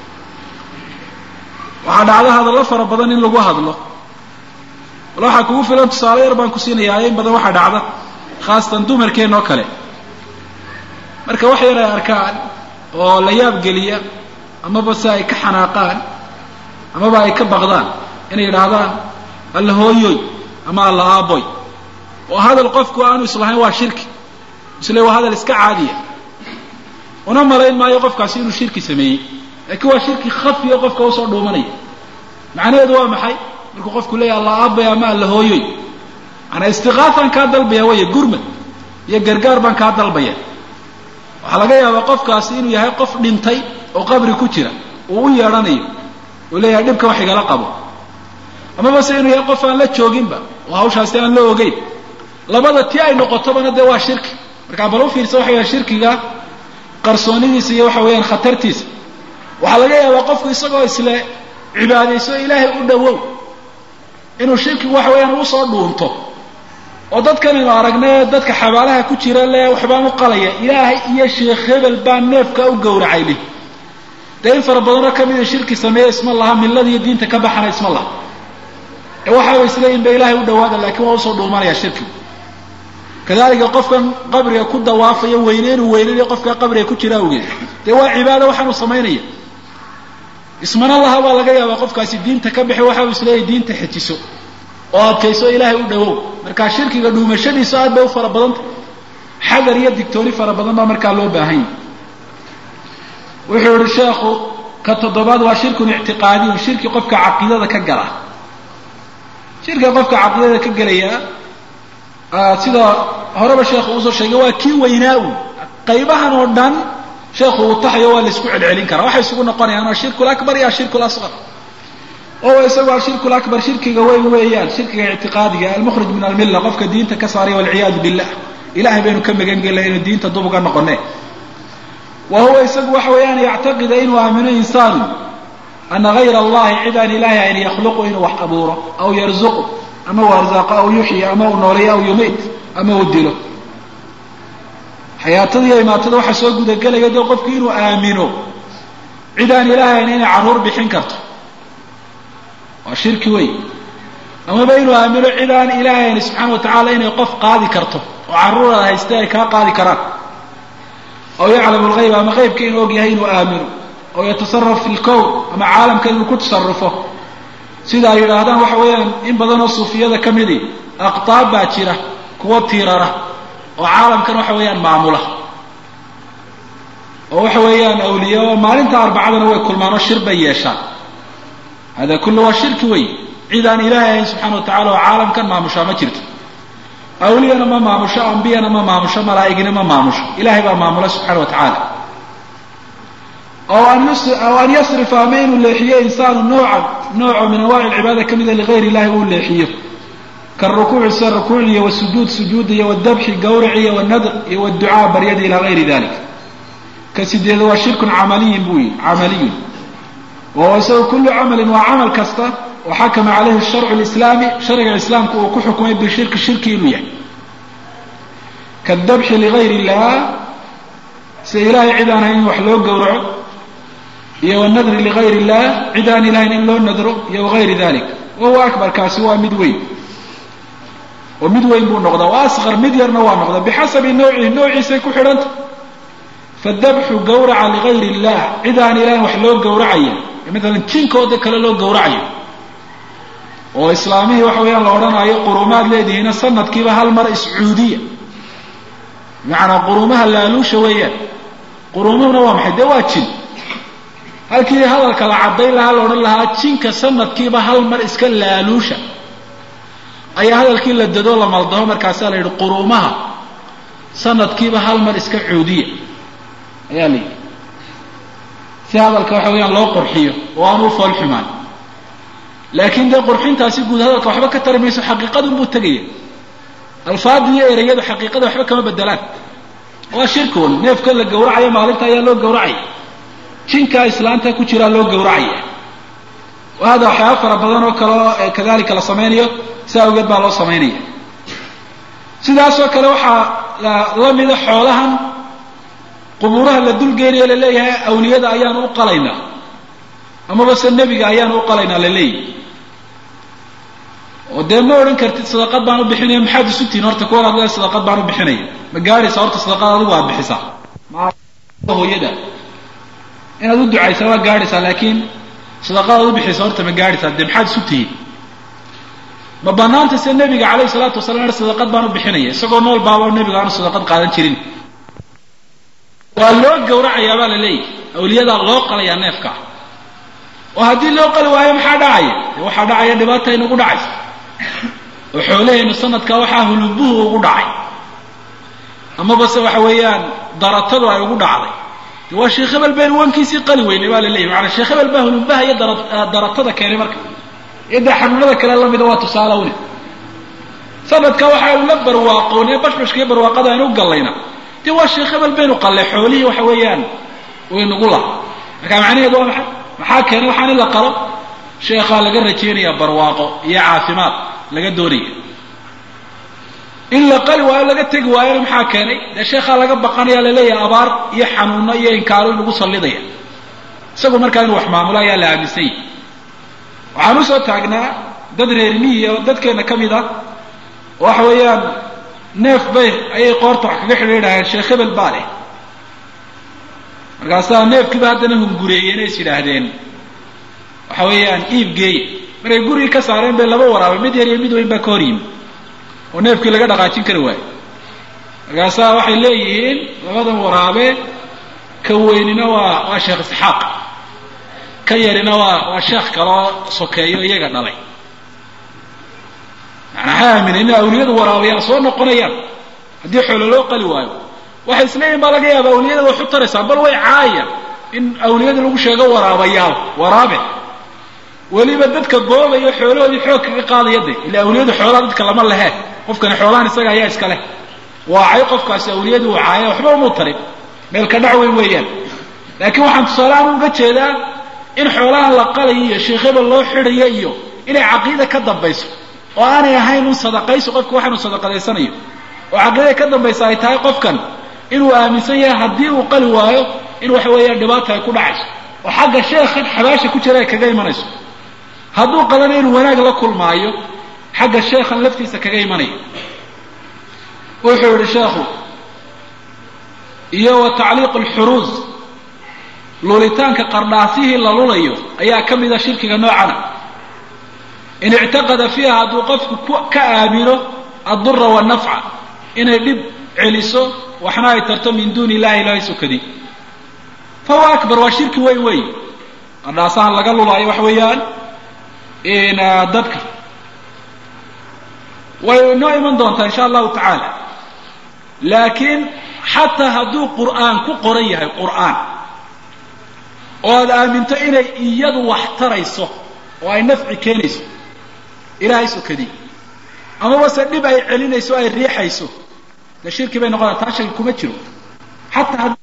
waxaa dhacda hadallo fara badan in lagu hadlo wal waxaa kugu filan tusaale yar baan ku siinayaa in badan waxaa dhacda khaasatan dumarkeenoo kale marka wax yar ay arkaan oo la yaab geliya amaba si ay ka xanaaqaan amaba ay ka baqdaan inay yidhaahdaan alla hooyoy ama alla aaboy oo hadal qofku aanu islahayn waa shirki isle waa hadal iska caadiya una malayn maayo qofkaasi inuu shirki sameeyey laakiin waa shirki khafiya qofka usoo dhuumanaya macnaheedu waa maxay markuu qofku leeyahy alla aabay ama alla hooyoy maanaa istiqaafaan kaa dalbaya waya gurmad iyo gargaar baan kaa dalbaya waxaa laga yaabaa qofkaasi inuu yahay qof dhintay oo qabri ku jira uu u yeedhanayo uu leeyahay dhibka wax igala qabo amaba se inuu yahay qof aan la jooginba oo hawshaasi aan la ogeyn labada ti ay noqotobana dee waa shirki markaa bal u fiirsa waxa yahay shirkiga qarsoonidiisa iyo waxa weeyaan khatartiisa waxaa laga yaabaa qofku isagoo isle cibaadayso ilaahay u dhowow inuu shirkigu waxa weeyaan usoo dhuunto oo dadkan aynu aragnay dadka xabaalaha ku jira le waxbaan u qalaya ilaahay iyo sheekh hebel baa neefka u gowracay leh dee in fara badanoo kamida shirki sameeya isma laha millada iyo diinta ka baxana isma laha ee waxaaba isleeyihin ba ilaahay u dhawaada laakiin waa usoo dhuumanaya shirkigu kadalika qofkan qabriga ku dawaafaya weyne inuu weynanayo qofka qabriga ku jira awgeed dee waa cibaado waxaanu samaynaya ismana laha baa laga yaabaa qofkaasi diinta ka bixi waxau isleeyahay diinta xejiso oo adkayso ilaahay u dhawow markaa shirkiga dhuumashadiisu aad bay u fara badanta xadar iyo digtooni fara badan baa markaa loo baahanya wuxuu yihi sheekhu ka toddobaad waa shirkun ictiqaadiyun shirki qofka caqiidada ka gala shirkiga qofka caqiidada ka gelaya sida horeba sheekhu uusoo sheegay waa kii weynaa-u qaybahan oo dhan sheekhu uu taxayo waa la isku celcelin karaa waxay isugu noqonayaan ashirku lakbar iyo ashirku lasqar oo isagu ashirku lakbar shirkiga weyn weeyaan shirkiga ictiqaadiga almukhrij min almilla qofka diinta ka saaray walciyaadu billah ilahay baynu ka magan gelnay inuu diinta dub uga noqone wa huwa isagu waxa weeyaan yactaqida inuu aamino insaanu ana gayra allahi cid aan ilahay ayn yakhluqu inuu wax abuuro aw yarzuqu ama uu arzaaqo aw yuxyi ama uu nooleeyo aw yumiit ama uu dilo xayaatada iyo imaatada waxaa soo gudagelaya dee qofku inuu aamino cid aan ilaahay ayn inay carruur bixin karto waa shirki wey amaba inuu aamino cid aan ilaahay ayn subxaana wa tacaala inay qof qaadi karto oo carruurada hayste ay kaa qaadi karaan aw yaclamu lgayb ama qaybka inuu og yahay inuu aamino aw yatasaraf fi lkown ama caalamka inuu ku tasarufo sida ay yidhaahdaan waxa weeyaan in badan oo suufiyada ka midi aqtaab baa jira kuwa tiirara oo caalamkan waxa weeyaan maamula oo waxa weeyaan awliya oo maalinta arbacadana way kulmaan oo shir bay yeeshaan hada kullu waa shirki wey cid aan ilaahay ahayn subxana wa tacala oo caalamkan maamushaa ma jirto awliyana ma maamusho ambiyana ma maamusho malaa'igina ma maamusho ilahay baa maamula subxana wa tacaala aw an yasrifa ama inuu leexiyo insaanu noocan nooco min anwaci lcibaada ka mida ligayr illahi uu leexiyo karukuuci sida rukuuc iyo wasujuud sujuud iyo wadabxi gawrac iyo wanadr iyo wducaa baryada ilaa gayri dalik ka sideed waa shirkun camaliyin buu yihi camaliyun wahuwa isagu kullu camalin waa camal kasta oo xakama calayhi sharcu lislaami sharciga islaamku uu ku xukumay bishirki shirki inuu yahay kadabxi ligayr illah sida ilahay cid aan hayn in wax loo gowraco iyo wanadri ligayr illah cid aan ilahayn in loo nadro iyo wagayri dalik wahuwa akbar kaasi waa mid weyn oo mid weyn buu noqdaa wa asqar mid yarna waa noqdaa bixasabi nawcihi noociisay ku xidhanta fadabxu gawraca ligayr illah cid aan ilahayn wax loo gowracaya maalan jinkooda kale loo gowracayo oo islaamihii waxa weeyaan la odhanayo qurumaad leedihiina sanadkiiba hal mar iscuudiya bimacnaa qurumaha laaluusha weeyaan qurumuhuna waa maxay dee waa jin halkii hadalka la caddayn lahaa la odhan lahaa jinka sanadkiiba hal mar iska laaluusha ayaa hadalkii la dado la maldaho markaasaa la yidhi quruumaha sanadkiiba hal mar iska cuudiya ayaa la yidhi si hadalka waxa weeyaan loo qurxiyo oo aan u fool xumaan laakiin dee qurxintaasi guud hadalka waxba ka tari mayso xaqiiqadun buu tegaya alfaada iyo ereyadu xaqiiqada waxba kama bedelaan waa shirkoon neefka la gowracayo maalinta ayaa loo gowracaya jinkaa islaanta ku jiraa loo gowracaya hada waxyaaba fara badan oo kaleo kadalika la samaynayo si awgeed baa loo samaynaya sidaasoo kale waxaa la mida xoolahan qubuuraha la dulgeynayo la leeyahay awliyada ayaanu u qalaynaa amaba se nebiga ayaanu u qalaynaa la leeyahy oo dee ma odhan kartid sadaqad baan u bixinaya maxaad isu tihin horta kuwan ad le sadaqad baan u bixinaya ma gaadhaysa horta sadaqad adigu aad bixisaa hooyada inaad u ducaysaa waa gaadhaysaa laakiin sadaqad aad u bixisa horta ma gaadhaysaa dee maxaad isu tihin ma banaanta se nebiga calayhi salaatu wasalam sadaqad baan u bixinaya isagoo nool baaba nebiga aanu sadaqad qaadan jirin waa loo gowracayaa baa la leeyahy awliyadaa loo qalayaa neefka oo haddii loo qali waayo maxaa dhacaya dee waxaa dhacaya dhibaata inagu dhacaysa oo xoolahaynu sanadka waxaa hulubuhu ugu dhacay amaba se waxa weeyaan daratadu ay ugu dhacday de waa sheekh hebel baynu wankiisii qali weynay baa la leeyahy maanaa sheekh hebel baa hulubaha iyo daratada keenay marka iyo dee xanuunada kale lamida waa tusaale une sanadka waxaanu la barwaaqoonay bashbashka iyo barwaaqada aynu u gallayna dee waa sheekh hebel baynu qallay xoolihii waxa weeyaan waynugu laha marka macnaheedu waa maxay maxaa keenay waxaan in la qalo sheekhaa laga rajaynaya barwaaqo iyo caafimaad laga doonaya in la qali waayo laga tegi waayona maxaa keenay dee sheekhaa laga baqanaya laleeyahay abaar iyo xanuuno iyo inkaaro in lagu sallidaya isagu markaa inuu wax maamulo ayaa la aaminsan yahy waxaan usoo taagnaa dad reer miyi oo dadkeena ka mid ah oo waxa weeyaan neef bay ayay qoorta wax kaga xidhiidhaheen sheekh hebel baa leh markaasaa neefkiiba haddana hungureeyeen is yidhaahdeen waxa weeyaan iib geeye markay gurigii ka saareen bay laba waraabay mid yar iyo mid weyn baa ka hor yimi oo neefkii laga dhaqaajin kari waayo markaasaa waxay leeyihiin labadan waraabe ka weynina waa waa sheekh isxaaq ka yarina waa waa sheekh kaloo sokeeyo iyaga dhalay maanaa waxay aamineen in awliyadu waraabayaan soo noqonayaan haddii xoolo loo qali waayo waxay isleeyihin baa laga yaaba awliyada wax u taraysaa bal way caayaan in awliyada lagu sheego waraabayaal waraabe weliba dadka goobayo xoolahoodii xoog kaga qaadaya de ila awliyadu xoolaha dadka lama lehe qofkani xoolahan isaga ayaa iska leh waacay qofkaasi awliyadu uu caaya waxba umuu tarin meel ka dhac weyn weeyaan laakiin waxaan tusaalehaan uga jeedaa in xoolahan la qalayo iyo sheekhaba loo xidhayo iyo inay caqiida ka dambayso oo aanay ahayn un sadaqayso qofka waxaanu sadaqadaysanayo oo caqiidada ka dambaysa ay tahay qofkan inuu aaminsan yahay haddii uu qali waayo in waxa weeyaan dhibaata ay ku dhacayso oo xagga sheekhan xabaasha ku jira ay kaga imanayso hadduu qalana inuu wanaag la kulmaayo xagga sheekhan laftiisa kaga imanayo wuxuu yihi sheekhu iyo wa tacliiq alxuruus lulitaanka qardhaasihii la lulayo ayaa ka mida shirkiga noocana in ictaqada fiiha hadduu qofku ka aamino addura wannafca inay dhib celiso waxna ay tarto min duuni illahi ilahay sokadi fahuwa akbar waa shirki weyn wey qardhaasahan laga lulaayo waxa weeyaan dadka way inoo iman doontaa insha allahu tacaala laakiin xataa hadduu qur'aan ku qoran yahay qur'aan oo aad aaminto inay iyadu wax tarayso oo ay nafci keenayso ilaahay sokadii amaba se dhib ay celinayso o ay riixayso dee shirki bay noqonaa taa shaki kuma jiro xataa